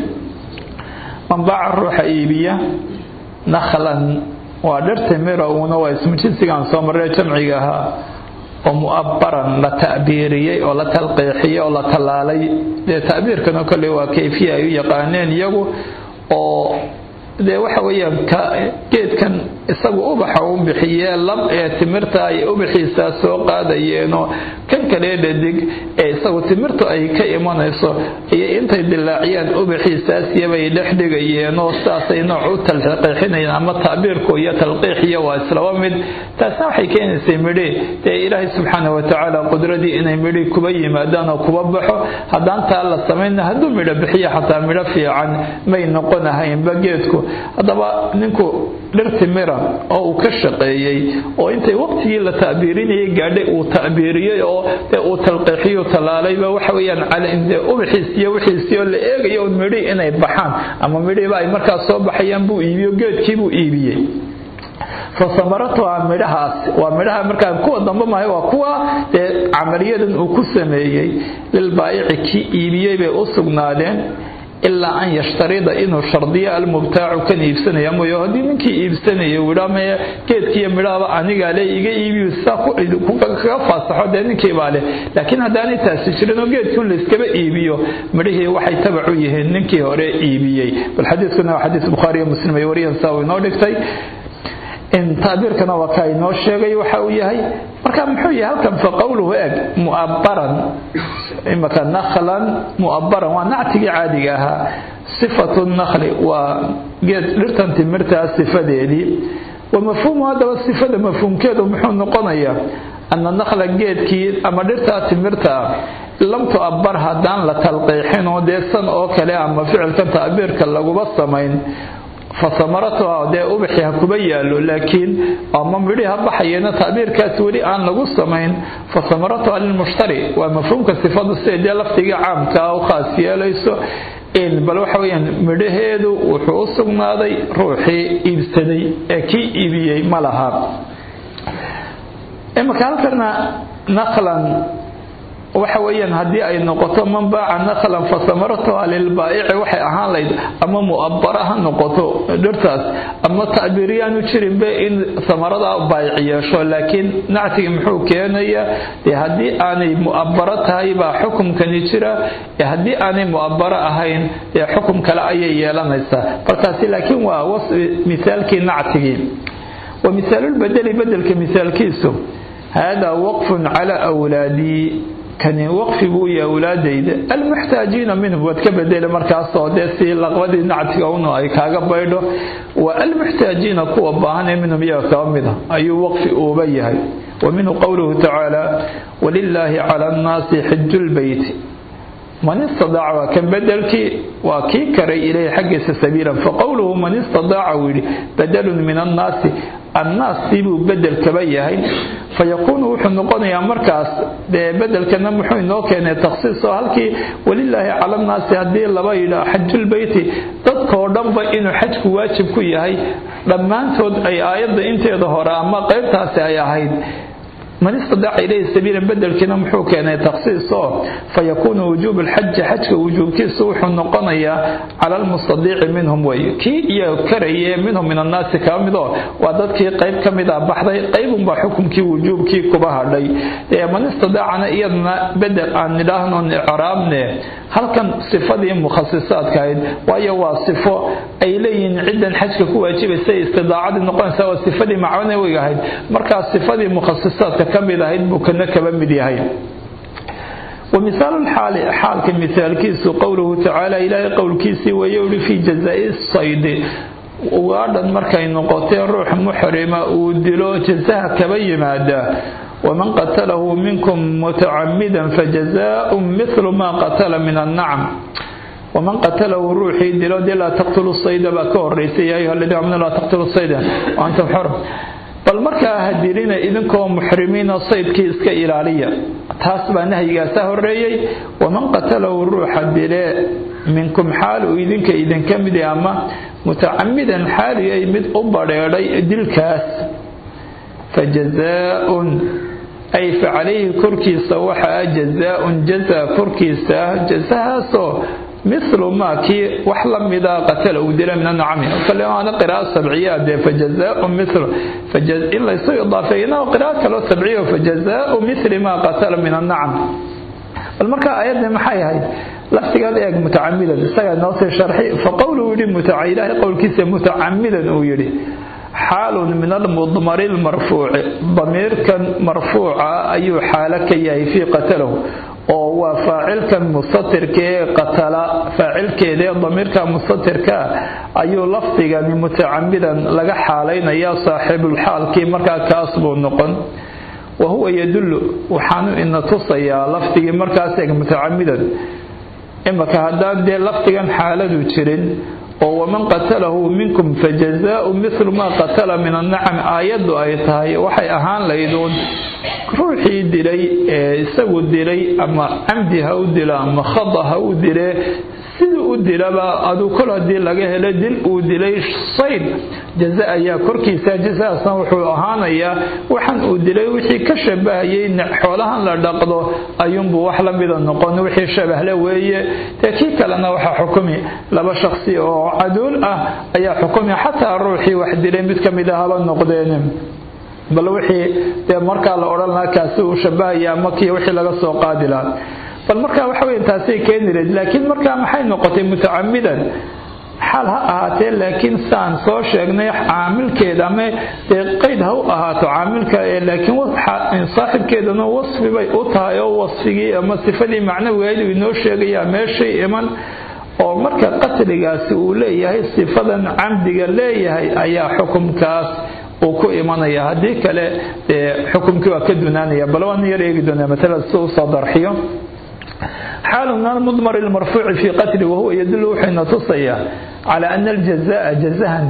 man baaca ruuxa iibiya nakhlan waa dhirta mira uuna waa ismu jinsigaan soo marray jamciga ahaa oo mu'abbaran la ta'biiriyey oo la talqiixiyey oo la tallaalay dee ta'biirkana kolley waa kayfiya ay u yaqaaneen iyagu oo dee waxa weeyaan geedkan isagu ubaxa u bixiyee lab ee timirta ay ubaxiisaa soo qaadayeenoo kan kalee dhadig ee isagu timirtu ay ka imanayso iyo intay dilaaciyaan ubaxiisaasiyabay dhex dhigayeenoo sidaasay nooc u talqiixinayeen ama tacbiirku iyo talqiixiyo waa islaba mid taasna waxay keenaysay midhi dee ilaahay subxaana watacaala qudradii inay midhi kuba yimaadaan oo kuba baxo haddaan taa la samayna hadduu midho bixiyo xataa midho fiican may noqonahaynba geedku haddaba ninku dhirti mira oo uu ka shaqeeyey oo intay waqtigii la ta'biirinayay gaadhay uu ta'biiriyey oo dee uu talqiixiyo talaalayba waxa weeyaan calinde ubaxiisiyo wixiisiyo la eegayo un midhi inay baxaan ama midhiiba ay markaas soo baxayaan buu iibiyo geedkii buu iibiyey fasamaratuha midhahaas waa midhaha markaa kuwa dambe maahay waa kuwa dee camaliyadan uu ku sameeyey lilbaayici kii iibiyey bay u sugnaadeen ilaa an yashtarida inuu shardiyo almubtaacu kan iibsanaya mooye haddii ninkii iibsanaya uu idhaa maya geedkiiyo midhahaba anigaa le iga iibiyo sidaa kaga faasaxo dee ninkii baa leh laakiin haddaanay taasi jirin oo geedkii layskaba iibiyo midhihii waxay tabac u yihiin ninkii hore iibiyey bal xadiiskuna waa xadiis bukhaariyo muslim ay wariyan saa uu inoo dhigtay tacbiirkana waa ka inoo sheegay waxa uu yahay marka muxuu yahay halkan fa qowluhu eg mu'abbaran imaka nakhlan mu'abbaran waa nactigii caadiga ahaa sifatu nakhli waa geed dhirtan timirtaa sifadeedii wa mafhuumu haddaba sifada mafhuumkeedu muxuu noqonayaa ana nakhla geedkii ama dhirtaa timirtaa lam tu'abbar haddaan la talqiixinoo dee san oo kale ama ficilkan ta'biirka laguba samayn fasamaratuha dee ubaxi ha kuba yaallo laakiin ama midhi ha baxayeena tacbiirkaas weli aan lagu samayn fasamaratuha lilmushtari waa mafhuumka sifadu siday dee laftigii caamkaa u khaas yeelayso bal waxa weyaan midhaheedu wuxuu u sugnaaday ruuxii iibsaday ee kii iibiyey ma laha imaka halkana naqlan waxa weeyaan haddii ay noqoto man baaca naqlan fa samaratuha lilbaa'ici waxay ahaan layd ama mu'abbara ha noqoto dhirtaas ama tacbiiryaanu jirinbe in samarada baayic yeesho laakiin nactigi muxuu keenaya dee haddii aanay mu'abbaro tahay baa xukumkani jira ee haddii aanay mu'abbaro ahayn dee xukum kale ayay yeelanaysaa balkaasi laakiin waa wasfi misaalkii nactigii wa misaalulbedeli bedelka misaalkiisu haadaa waqfun calaa awlaadii kani waqfi buu yahay awlaadayda almuxtaajiina minhum waad ka bedele markaasoo dee si laqbadii nactiga una ay kaaga baydho wa almuxtaajiina kuwa baahan ee minhum iyaga kaba mida ayuu waqfi uuba yahay wa minhu qowluhu tacaala walilaahi cala annaasi xiju lbeyti man istadaaca waa kan bedelkii waa kii karay ilayhi xaggiisa sabiilan faqowluhu man istadaaca uu yidhi badalun min annaasi annaastii buu bedel kaba yahay fayakuunu wuxuu noqonayaa markaas dee bedelkana muxuu inoo keenay takhsiis oo halkii walilaahi cala annaasi haddii laba yidhaa xajulbeyti dadkoo dhanba inuu xajku waajib ku yahay dhammaantood ay aayadda inteeda hore ama qaybtaasi ay ahayd man istadaaca ilayhi sabiilan bedelkiina muxuu keenay takhsiis oo fayakuunu wujuubu lxaji xajka wujuubkiisu wuxuu noqonayaa cala almustadiici minhum wey kii iyo karaye minhum min annaasi kaba midoo waa dadkii qayb ka mid a baxday qaybunbaa xukumkii wujuubkii kuba hadhay man istadaacana iyadana bedel aan nidhaahnon icraabne halkan sifadii mukhasisaadka ahayd waayo waa sifo ay leeyihiin ciddan xajka ku waajibaysa istidaacadii noqonaysa waa sifadii macnawiga ahayd markaa sifadii mukhasisaadka ka mid ahayd buu kana kaba mid yahay ومثال الحال حالك مثال كيس قوله تعالى إلهي قول كيسي ويولي في جزاء الصيد وغادا مركا نقطين روح محرمة ودلو جزاها كبي مادا waman qatalahu minkum mutacamidan fajazaaءun mithlu ma qatala min annacam waman qatalahu ruuxii dilo dee laa taqtulu sayda baa ka horeysay yaa ayuha aladiina amanu laa taqtulu sayda wa antum xurum bal markaa ha dilina idinkoo muxrimiinoo saydkii iska ilaaliya taas baa nahyigaasa horeeyey waman qatalahu ruuxa dile minkum xaal uu idinka idinka mid ama mutacamidan xaaliyay mid u badheedhay dilkaas fajazaaun ay fa calayhi korkiisa waxaa jazaaun jaza korkiisa jazahaasoo mithlu maa kii wax la mida qatala uu dila min anacami kale waana qira'a sabciya dee fajazaau mithlu in laysu idaafeeyna qira'a kaloo sabciya fajazaau mithli maa qatala min annacam bal marka ayadda maxay ahayd laftigaad eeg mutacamidan isagaa noo sii sharxi fa qowlu yidhi ilaahay qowlkiisa mutacamidan uu yidhi xaalun min almudmari lmarfuuci damiirkan marfuuca ayuu xaalo ka yahay fii qatalahu oo waa faacilkan mustatirka ee qatala faacilkeedaee damiirka mustatirka ayuu lafdigani mutacamidan laga xaalaynaya saaxiibulxaalkii markaa kaas buu noqon wa huwa yadullu waxaanu ina tusayaa lafdigii markaas eeg mutacamidan imaka haddaan dee lafdigan xaaladu jirin oo waman qatalahu minkum fajazaau mithlu maa qatala min annacam aayaddu ay tahay waxay ahaan layduun ruuxii dilay ee isagu dilay ama camdi ha u dilo ama khada ha u dile siduu u dilaba aduu kol haddii laga helo dil uu dilay sayd jaza ayaa korkiisa jazaasna wuxuu ahaanayaa waxan uu dilay wixii ka shabahayay xoolahan la dhaqdo ayuunbuu wax la mida noqon wixii shabahle weeye dee kii kalena waxaa xukumi laba shaksi oo caduul ah ayaa xukumi xataa ruuxii wax dilay mid ka mid a haba noqdeen bal wixii dee markaa la odhan lahaa kaasi uu shabahaya ama kii wixii laga soo qaadi lahaa bal markaa waxa weya taasay keeni lahayd laakiin markaa maxay noqotay mutacamidan xaal ha ahaatee laakiin saan soo sheegnay caamilkeeda ama dee qayd ha u ahaato caamilka ee laakiin saaxibkeedana wasfi bay u tahay oo wasfigii ama sifadii macnawigeed uu inoo sheegayaa meeshay iman oo marka qatligaasi uu leeyahay sifadan camdiga leeyahay ayaa xukumkaas uu ku imanaya haddii kale xukumkii waa ka dunaanaya bal waan yar eegi doonaa matala si usoo darxiyo xaalu min almudmar almarfuuci fii qatli wahuwa yadullu wuxuuna tusayaa calaa ana aljazaa jazahan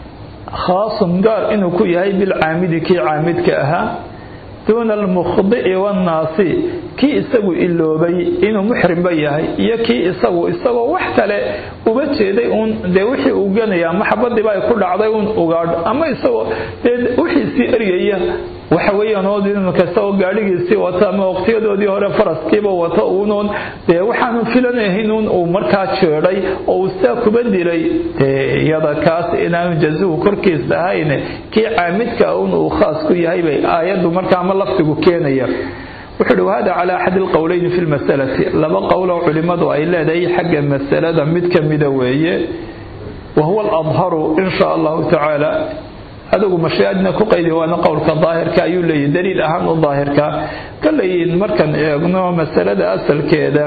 khaasun gaar inuu ku yahay bilcaamidi kii caamidka ahaa duuna almukhdi'i wannaasi kii isagu iloobay inuu muxrimba yahay iyo kii isagu isagoo wax kale uba jeeday uun dee wixii uu ganaya ama xabadiiba ay ku dhacday uun ugaadh ama isagoo dee wixiisii eryaya waxa weeyaan oo kasta oo gaadhigiisii wata ama waqtiyadoodii hore faraskiiba wata uunuun dee waxaanu filanahayn uun uu markaa jeedhay oo uu sidaa kuba dilay dee iyada kaas inaanu jazuhu korkiis ahayn kii caamidka un uu khaas ku yahay bay aayaddu markaa ama laftigu keenaya wuxuu uhi wahada calaa axadi alqowleyni fi lmasalati laba qowloo culimmadu ay leedahay xagga masalada mid ka mida weeye wa huwa aladharu in shaa allahu tacaala adigu mashiicadna ku qaydi waana qowlka daahirka ayuu leeyahy daliil ahaan u daahirka kaleyin markaan eegno masalada asalkeeda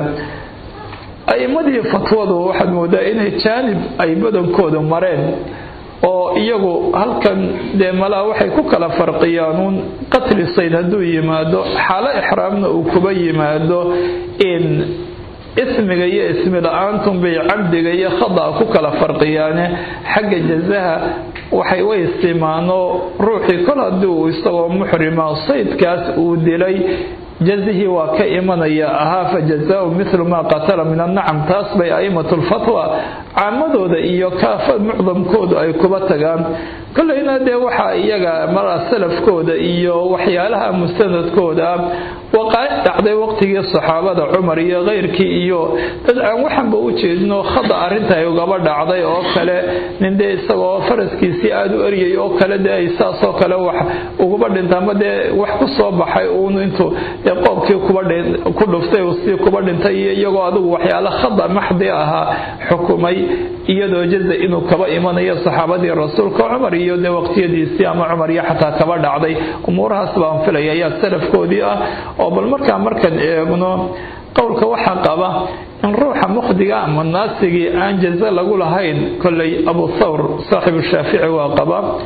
a'imadii fatwadu waxaad moodaa inay jaanib ay badankoodu mareen oo iyagu halkan dee malaa waxay ku kala farqiyaanuun qatli sayd hadduu yimaado xaalo ixraamna uu kuba yimaado in ismiga iyo ismi la-aantun bay cabdiga iyo khada'a ku kala farqiyaane xagga jazaha waxay way istimaano ruuxii kol haddii uu isagoo muxrima saydkaas uu dilay jazihii waa ka imanaya ahaa fa jazaau mithlu maa qatala min annacam taas bay a'immatu lfatwa caamadooda iyo kaafa mucdamkoodu ay kuba tagaan kolleyna dee waxaa iyaga mara salafkooda iyo waxyaalaha mustanadkooda waqaa'ic dhacday waqtigii saxaabada cumar iyo keyrkii iyo dad aan waxanba u jeedino khada arrinta ay ugaba dhacday oo kale nin dee isagoo faraskiisii aada u eryay oo kale dee ay saasoo kale wax uguba dhinta ama dee wax ku soo baxay uun intuu dee qoobkii ku dhuftay sii kuba dhintay iyo iyagoo adigu waxyaala khada maxdi ahaa xukumay iyadoo jaza inuu kaba imanayo saxaabadii rasuulka cumar iyo dee waqtiyadiisii ama cumar iyo xataa kaba dhacday umuurahaas baan filaya ayaa salafkoodii ah oo bal markaa markaan eegno qowlka waxaa qaba in ruuxa mukhdiga ama naasigii aan jaza lagu lahayn kolley abu thawr saaxibu shaafici waa qaba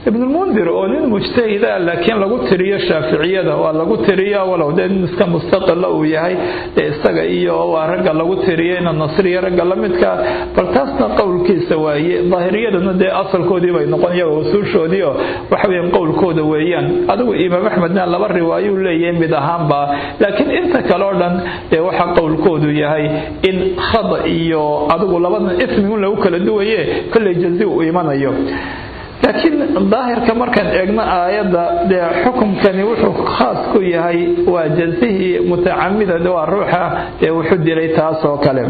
ibnulmundir oo nin mujtahida laakiin lagu tiriyo shaaficiyada waa lagu tiriya walow dee nin iska mustaqila uu yahay dee isaga iyo waa ragga lagu tiriyo ina nasriya ragga la midka bal taasna qowlkiisa waaye daahiriyadana dee asalkoodii bay noqon iyaga usuushoodii oo waxa weeyaan qowlkooda weeyaan adigu imaam axmedna laba riwaayuu leeyahay mid ahaanba laakiin inta kale oo dhan dee waxaa qowlkoodu yahay in khada iyo adigu labadan ismi un lagu kala duwaye kolley jazi uu imanayo laakiin daahirka markaan eegno aayadda dee xukumkani wuxuu khaas ku yahay waa jazihii mutacamidan waa ruuxa dee wuxuu dilay taas oo kale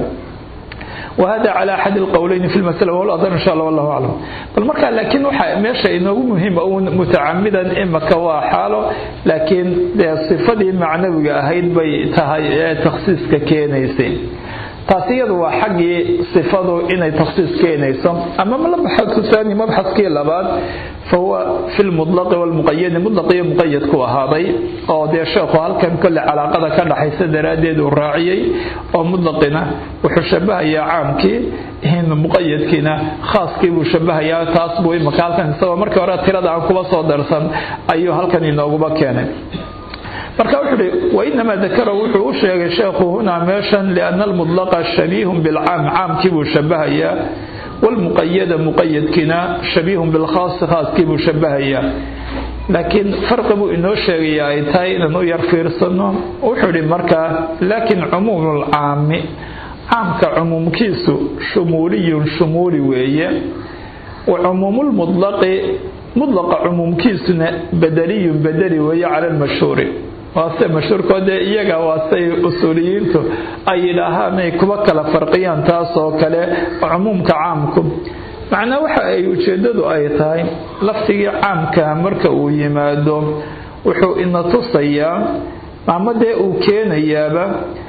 وهذا على أحد القولين في المسألة وهو الأظهر إن شاء الله والله أعلم بل مركا لكن وحا ماشا إنه مهم أو متعمدا إما كوا حاله لكن صفة معنوية أهيد بي تخصيص ككينيسين taasi iyadu waa xaggii sifadu inay takhsiis keenayso ama mabxadku saani mabxadkii labaad fahuwa fi lmudlaqi walmuqayadi mudlaq iyo muqayad ku ahaaday oo dee sheekhu halkan kolle calaaqada ka dhaxaysa daraaddeed uu raaciyey oo mudlaqina wuxuu shabahayaa caamkii muqayadkiina khaaskii buu shabahayaa taas buu imaka halkan isagoo markii hore tirada aan kuba soo darsan ayuu halkan inooguba keenay marka wuxuu uhi wainamaa dakara wuxuu u sheegay sheekhu hunaa meeshan liana almudlaqa shabiihun bilcaam caamkii buu shabahayaa walmuqayada muqayadkiina shabiihun bilkhaasi khaaskii buu shabahayaa laakiin farqi buu inoo sheegaya ay tahay inaan u yar fiirsano wuxuu ihi markaa laakin cumuumu lcaami caamka cumuumkiisu shumuuliyun shumuuli weeye wa cumuumulmudlaqi mudlaqa cumuumkiisuna badeliyun badeli weeye cala almashhuuri waase mashhuurkoo dee iyaga waasey usuuliyiintu ay yidhaahaan ay kuba kala farqiyaan taas oo kale cumuumka caamku macnaa waxa ay ujeeddadu ay tahay laftigii caamka marka uu yimaado wuxuu ina tusayaa ama dee uu keenayaaba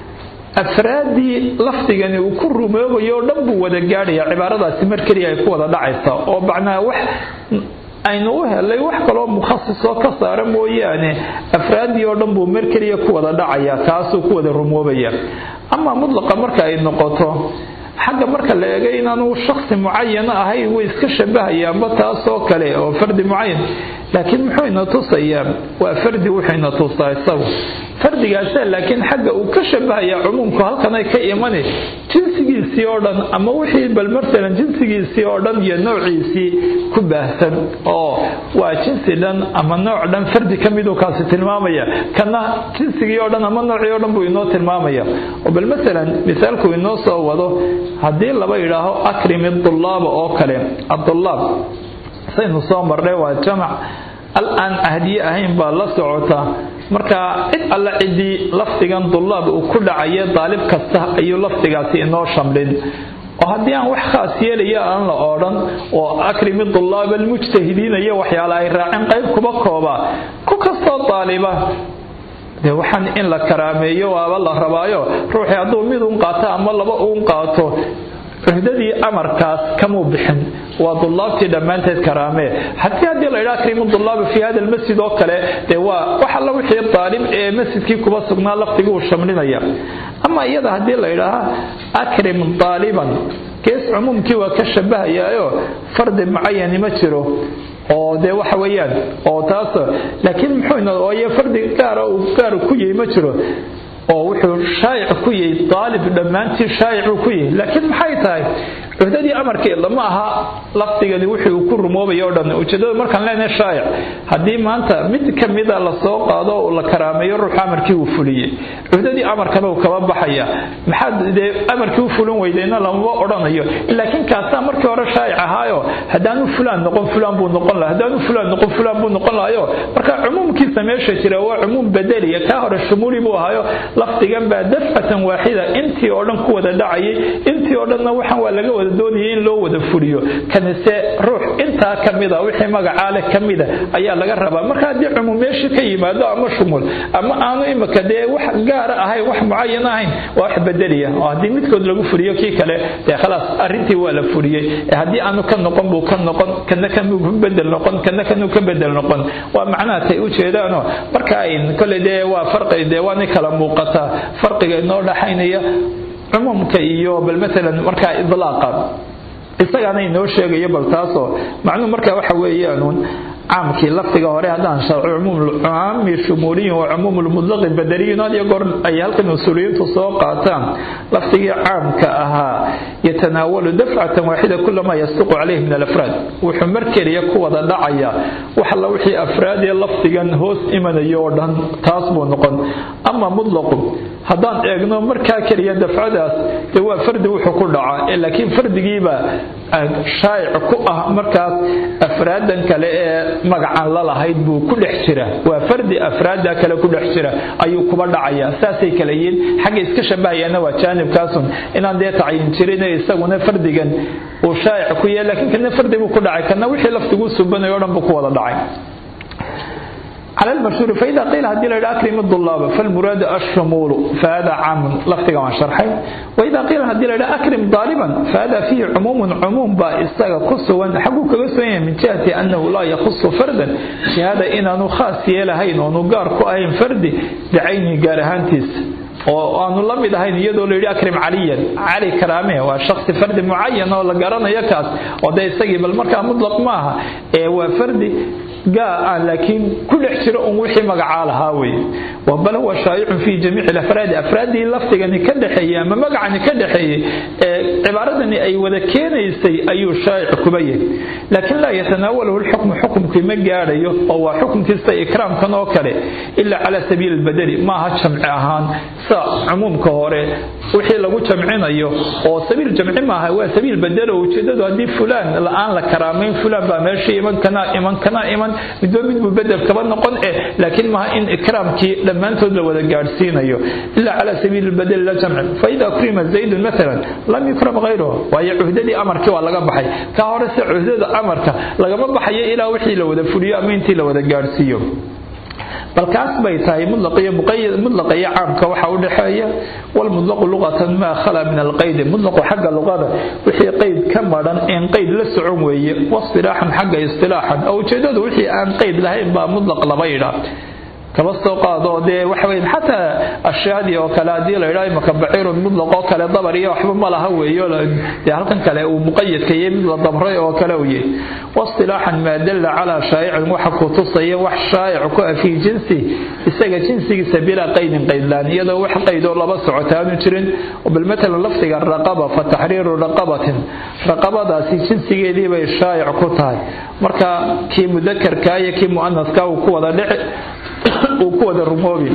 afraaddii lafdigani uu ku rumoobayo oo dhan buu wada gaadhaya cibaaradaasi mar keliya ay ku wada dhacaysa oo macnaa wax aynu u helay wax kaloo mukhasisoo ka saara mooyaane afraaddii oo dhan buu mar keliya ku wada dhacaya taasuu ku wada rumoobaya ama mudlaqa marka ay noqoto xagga marka la eegay inaanu shaksi mucayana ahayn way iska shabahayaanba taasoo kale oo fardi mucayan laakiin muxuu ina tusayaa waa fardi wuxuu ina tusaa isagu fardigaasa laakiin xagga uu ka shabahayaa cumuumku halkanay ka imani jinsigiisii oo dhan ama wixii bal martalan jinsigiisii oo dhan iyo noociisii ku baahsan oo waa jinsi dhan ama nooc dhan fardi ka miduu kaasi tilmaamaya kana jinsigii oo dhan ama noocii oo dhan buu inoo tilmaamaya oo bal masalan misaalku inoo soo wado haddii laba yidhaaho akrimi dullaaba oo kale adulaab saynu soo marnay waa jamac al aan ahdiye ahayn baa la socota marka cid alla ciddii lafdigan dullaab uu ku dhacaya daalib kasta ayuu lafdigaasi inoo shamlin oo haddii aan wax khaas yeelaya aan la odhan oo akrimi dullaab almujtahidiina iyo waxyaala ay raaceen qayb kuba kooba ku kastoo daaliba de waxaan in la karaameeyo waaba la rabaayo ruuxii hadduu mid un qaato ama laba uun qaato cuhdadii amarkaas kamuu bixin waa dullaabtii dhammaanteed karaamee haddii haddii la yidhaha akrimu dullaaba fi hada almasjid oo kale dee waa wax alla wixii daalib ee masjidkii kuba sugnaa lafdigii uu shamlinaya ama iyada haddii la yidhaaha akrim daaliban gees cumuumkii waa ka shabahayaayo fardi mucayani ma jiro oo dee waxa weeyaan oo taas laakiin muxuu ooye fardi gaara uu gaar ku yahay ma jiro oo wuxuu shaayic ku yahay daalib dhammaantii shaayicuu ku yahay laakiin maxay tahay cuhdadii amarkii lama aha lafdigani wixii uu ku rumoobaya o dhan ujeedada markaan leenahay shaayic haddii maanta mid ka mida la soo qaado oo la karaameeyo ruuxa amarkii uu fuliyey cuhdadii amarkana uu kaba baxaya maxaad dee amarkii u fulin weydayna lamama odhanayo laakiin kaasaa markii hore shaayic ahaayo haddaanu fulaan noqon fulaan buu noqon laha haddaanu fulaan noqon fulaan buu noqon lahayo marka cumuumkiisa meesha jira waa cumuum bedeliya kaa hore shumuuli buu ahaayo lafdigan baa dafcatan waaxida intii oo dhan ku wada dhacayay intii oo dhanna waxaan waa laga wada doonayay in loo wada fuliyo kanise ruux intaa ka mida wixii magacaa leh ka mida ayaa laga rabaa marka haddii cumuum meeshii ka yimaado ama shumul ama aanu imika dee wax gaara ahayn wax mucayan ahayn waa wax bedeliya oo haddii midkood lagu fuliyo kii kale dee khalaas arrintii waa la fuliyey haddii aanu ka noqon buu ka noqon kana kanuu ka bedel noqon kana kanuu ka bedel noqon waa macnaha tay u jeedaano marka kole dee waa farqi dee waana kala muuqataa farqiga inoo dhaxaynaya cumuumka iyo bal maalan markaa idlaaqa isagaana inoo sheegayo bal taasoo macnuhu marka waxa weeyaanuun caamkii lafdiga hore haddaan caami shumuuliyin wa cumuum lmudlaqi badariyin had iyo goor ay halkan usuuliyiintu soo qaataan lafdigii caamka ahaa yatanaawalu dafcatan waaxida kulamaa yasduqu calayhi min alafraad wuxuu mar keliya ku wada dhacaya wax alla wixii afraad ee lafdigan hoos imanayo oo dhan taas buu noqon ama mutlaqu haddaan eegno markaa keliya dafcadaas dee waa fardi wuxuu ku dhacaa laakiin fardigiiba shaayic ku ah markaas afraadan kale ee magacan la lahayd buu ku dhex jira waa fardi afraada kale ku dhex jira ayuu kuba dhacaya saasay kale yihiin xagga iska shabahayaana waa jaanibkaasun inaan dee tacyin jirin isaguna fardigan uu shaayic ku yahay laakiin kana fardi buu ku dhacay kana wixii laftiguu subanayo o dhan buu ku wada dhacay على المشهور فإذا قيل هدي لك أكرم الطلاب فالمراد الشمول فهذا عام لفتك عن شرحي وإذا قيل هدي لك أكرم طالبا فهذا فيه عموم عموم بإستاغ قصوا حقوك قصوا من جهة أنه لا يخص فردا شهادة إن أنه خاص يلهين ونقار كأين فردي بعيني قارهانتيس oo aanu la mid ahayn iyadoo la yidhi akrim caliyan cali karaame waa shaksi fardi mucayan oo la garanayo kaas oo dee isagii bal markaa mutlaq maaha ee waa fardi gaa aan laakiin ku dhex jiro un wixii magacaa lahaa weye bal huwa shaayicun fi jamiici afraadi afraadii lafdigani ka dhexeeyey ama magacani ka dhexeeyey ee cibaaradani ay wada keenaysay ayuu shaayic kuba yahay laakiin laa yatanaawalahu lxukmu xukumkii ma gaadhayo oo waa xukumkiista ikraamkan oo kale ilaa cala sabiili lbadeli maaha jamci ahaan sa cumuumka hore wixii lagu jamcinayo oo sabiil jamci maaha waa sabiil badelo ujeedadu haddii fulaan la-aan la karaamayn fulaan baa meesha iman kanaa iman kanaa iman midba midbuu bedel kaba noqon eh laakiin maaha in ikraamkii dhammaantood la wada gaadhsiinayo ilaa cala sabiili lbadeli la jamci faida ukrima zaydun maalan lam yukram hayruhu waayo cuhdadii amarkii waa laga baxay kaa hore se cuhdada amarka lagama baxayo ilaa wixii la wada fuliyo ama intii la wada gaadhsiiyo bal kaas bay tahay mudlaqa iyo caamka waxa u dhexeeya walmudlaqu luqatan maa khala min alqaydi mudlaqu xagga luqada wixii qayd ka madhan in qayd la socon weeye wasilaaxan xagga istilaaxan oo ujeedadu wixii aan qayd lahayn baa mudlaq laba yidhaa kaba soo qaado dee waxa weyn xataa ashyaadii oo kale haddii la yidhaha imaka baciirun mudlaq oo kale dabar iyo waxba ma laha weeyo dee halkan kale uu muqayadka iyo mid la dabray oo kale u yahay waistilaaxan maa dalla calaa shaayicin waxa ku tusaya wax shaayic ku ah fii jinsi isaga jinsigiisa bilaa qaydin qaydlaan iyadoo wax qaydoo laba socotaanu jirin bal matalan lafdiga raqaba fa taxriiru raqabatin raqabadaasi jinsigeedii bay shaayic ku tahay marka kii mudakarka iyo kii mu'anaska uu ku wada dhici uu ku wada rumoobi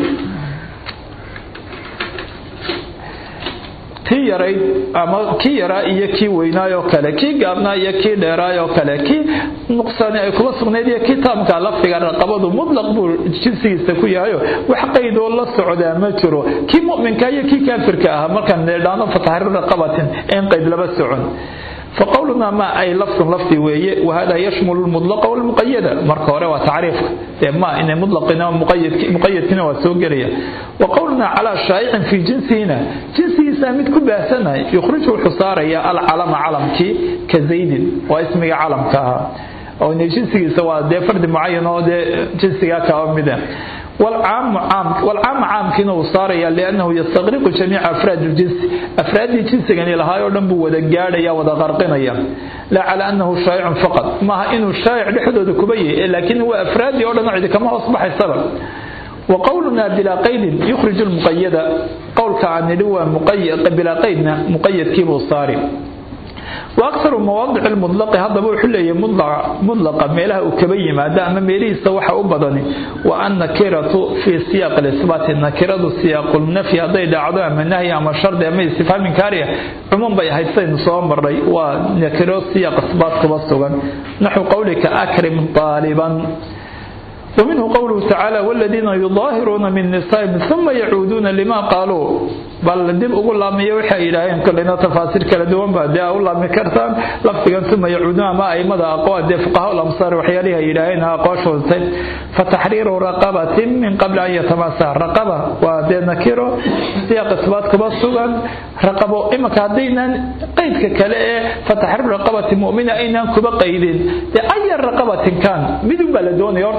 tii yarayd ama kii yaraa iyo kii weynaayoo kale kii gaabnaa iyo kii dheeraayoo kale kii nuqsaani ay kuba sugnayd iyo kii taamka lafdiga raqabadu mutlaq buu jinsigiisa ku yahayo wax qaydoo la socdaa ma jiro kii mu'minka iyo kii kaafirka ahaa markaan needhaano fataxriir raqabatin in qayd laba socon فقولنا ما أي لفظ لفظي ويه وهذا يشمل المطلق والمقيد مركه هore waa تعريف ما إن مطلقنا مقيد مقيدنا وسوغريا وقولنا على شائع في جنسنا جنسي سامد كباسنا يخرج الحصاريا العلم علمكي كزيد واسمه علمك أو إن جنسي سواء ده فرد معين أو ده جنسي كامدا والعام عام والعام عام كنا وصاريا لأنه يستغرق جميع أفراد الجنس أفراد الجنس يعني لها يردن بودا قاديا ودا غرقنيا لا على أنه شائع فقط ما إنه شائع لحدود كبيه لكن هو أفراد يردن عندك كما أصبح السبب وقولنا بلا قيد يخرج المقيد قول كان هو مقيد بلا قيدنا مقيد كيف صاري واكثر مواضع المطلق هذا بو خليه مطلق مطلق ميلها وكبي ما دام ميليسا waxa u badani wa anna kiratu fi siyaq al-isbat nakiradu siyaq an-nafi haday dhacdo ama nahy ama shard ama istifham kariya umum bay haysan soo maray waa nakiro siyaq isbat kuba sugan nahu qawlika akrim taliban ومنه قوله تعالى والذين يظاهرون من نسائهم ثم يعودون لما قالوا بل دب أقول الله مية وحي إلهين كلنا تفاسير كلا دوان بعد أقول الله مكرتان لفتقا ثم يعودون ما أي مدى أقوى دي فقهاء الأمصار وحياليها إلهين أقوى شوزتين فتحرير رقبة من قبل أن يتماسى رقبة ودي نكيرو سياق إثبات كبسوغا رقبة إما كادينا قيد كلا فتحرير رقبة مؤمنة أين كبا قيدين أي رقبة كان بدون بلدون يورت ما هو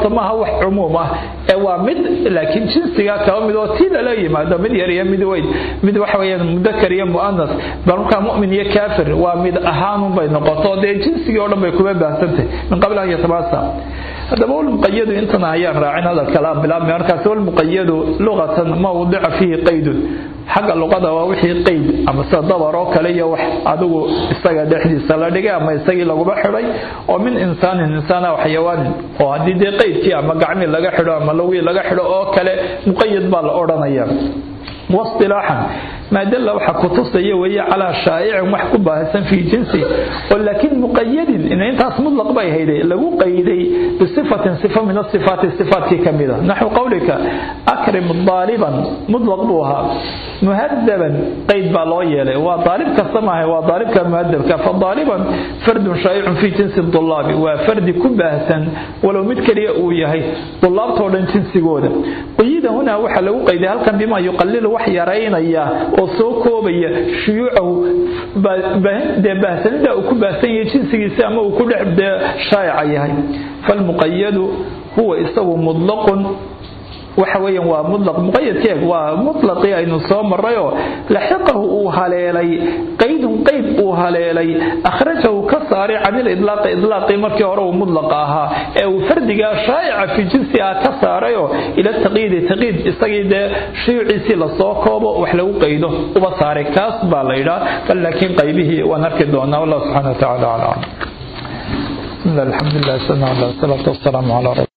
wax cumuum ah ee waa mid laakiin jinsiga kaba mid oo tii lala yimaado mid yar iyo mid weyn mid waxa weeyaan mudakar iyo mu'anas bal markaa mu'min iyo kaafir waa mid ahaanun bay noqoto dee jinsigii oo dhan bay kuma baahsantahay min qabli an yatabasa haddaba walmuqayadu intana ayaan raacin hadalka la bilaabmay markaas walmuqayadu luqatan ma wadica fiihi qaydun xagga luqada waa wixii qayd ama sida dabar oo kale iyo wax adigu isaga dhexdiisa la dhigay ama isagii laguba xidhay oo min insaanin insaana xayawaanin oo haddii dee qaydkii ama gacmii laga xidho ama lawii laga xidho oo kale muqayad baa la odhanaya واصطلاحا ما دل وحا كتصي وهي على شائع وح كباهسن في جنسي ولكن مقيد ان انت مطلق باي هيدي لو قيدي بصفه صفه من الصفات الصفات كامله نحو قولك اكرم ضاربا مطلق بوها مهذبا قيد بالو يلي وضارب كسماه وضارب كمهذب فضاربا فرد شائع في جنس الطلاب وفرد كباهسن ولو متكري او يحيى طلاب تودن جنسيغودا قيد هنا وحا لو قيدي هل كان بما يقلل wax yaraynaya oo soo koobaya shuyuucahu dee baahsanida uu ku baahsan yahay jinsigiisa ama uu ku dhex shaayaca yahay falmuqayadu huwa isagu mudlaqun waxa weeyaan waa mutlaq muqayadkeeg waa mutlaqii aynu soo marrayoo laxiqahu uu haleelay qaydun qayd uu haleelay akhrajahu ka saaray can ilidlaaqi idlaaqii markii hore uu mutlaqa ahaa ee uu fardigaa shaa'ica fi jinsi ah ka saarayoo ila taqiidi taqiid isagii dee shuyuuciisii lasoo koobo wax lagu qaydo uba saaray kaas baa la yidhaa bal laakiin qaybihii waan arki doonaa wallah subxana wa tacaala aclam bismi llah alxamdu lilah sallallahu alaihi wasalatu wasalaamu calaa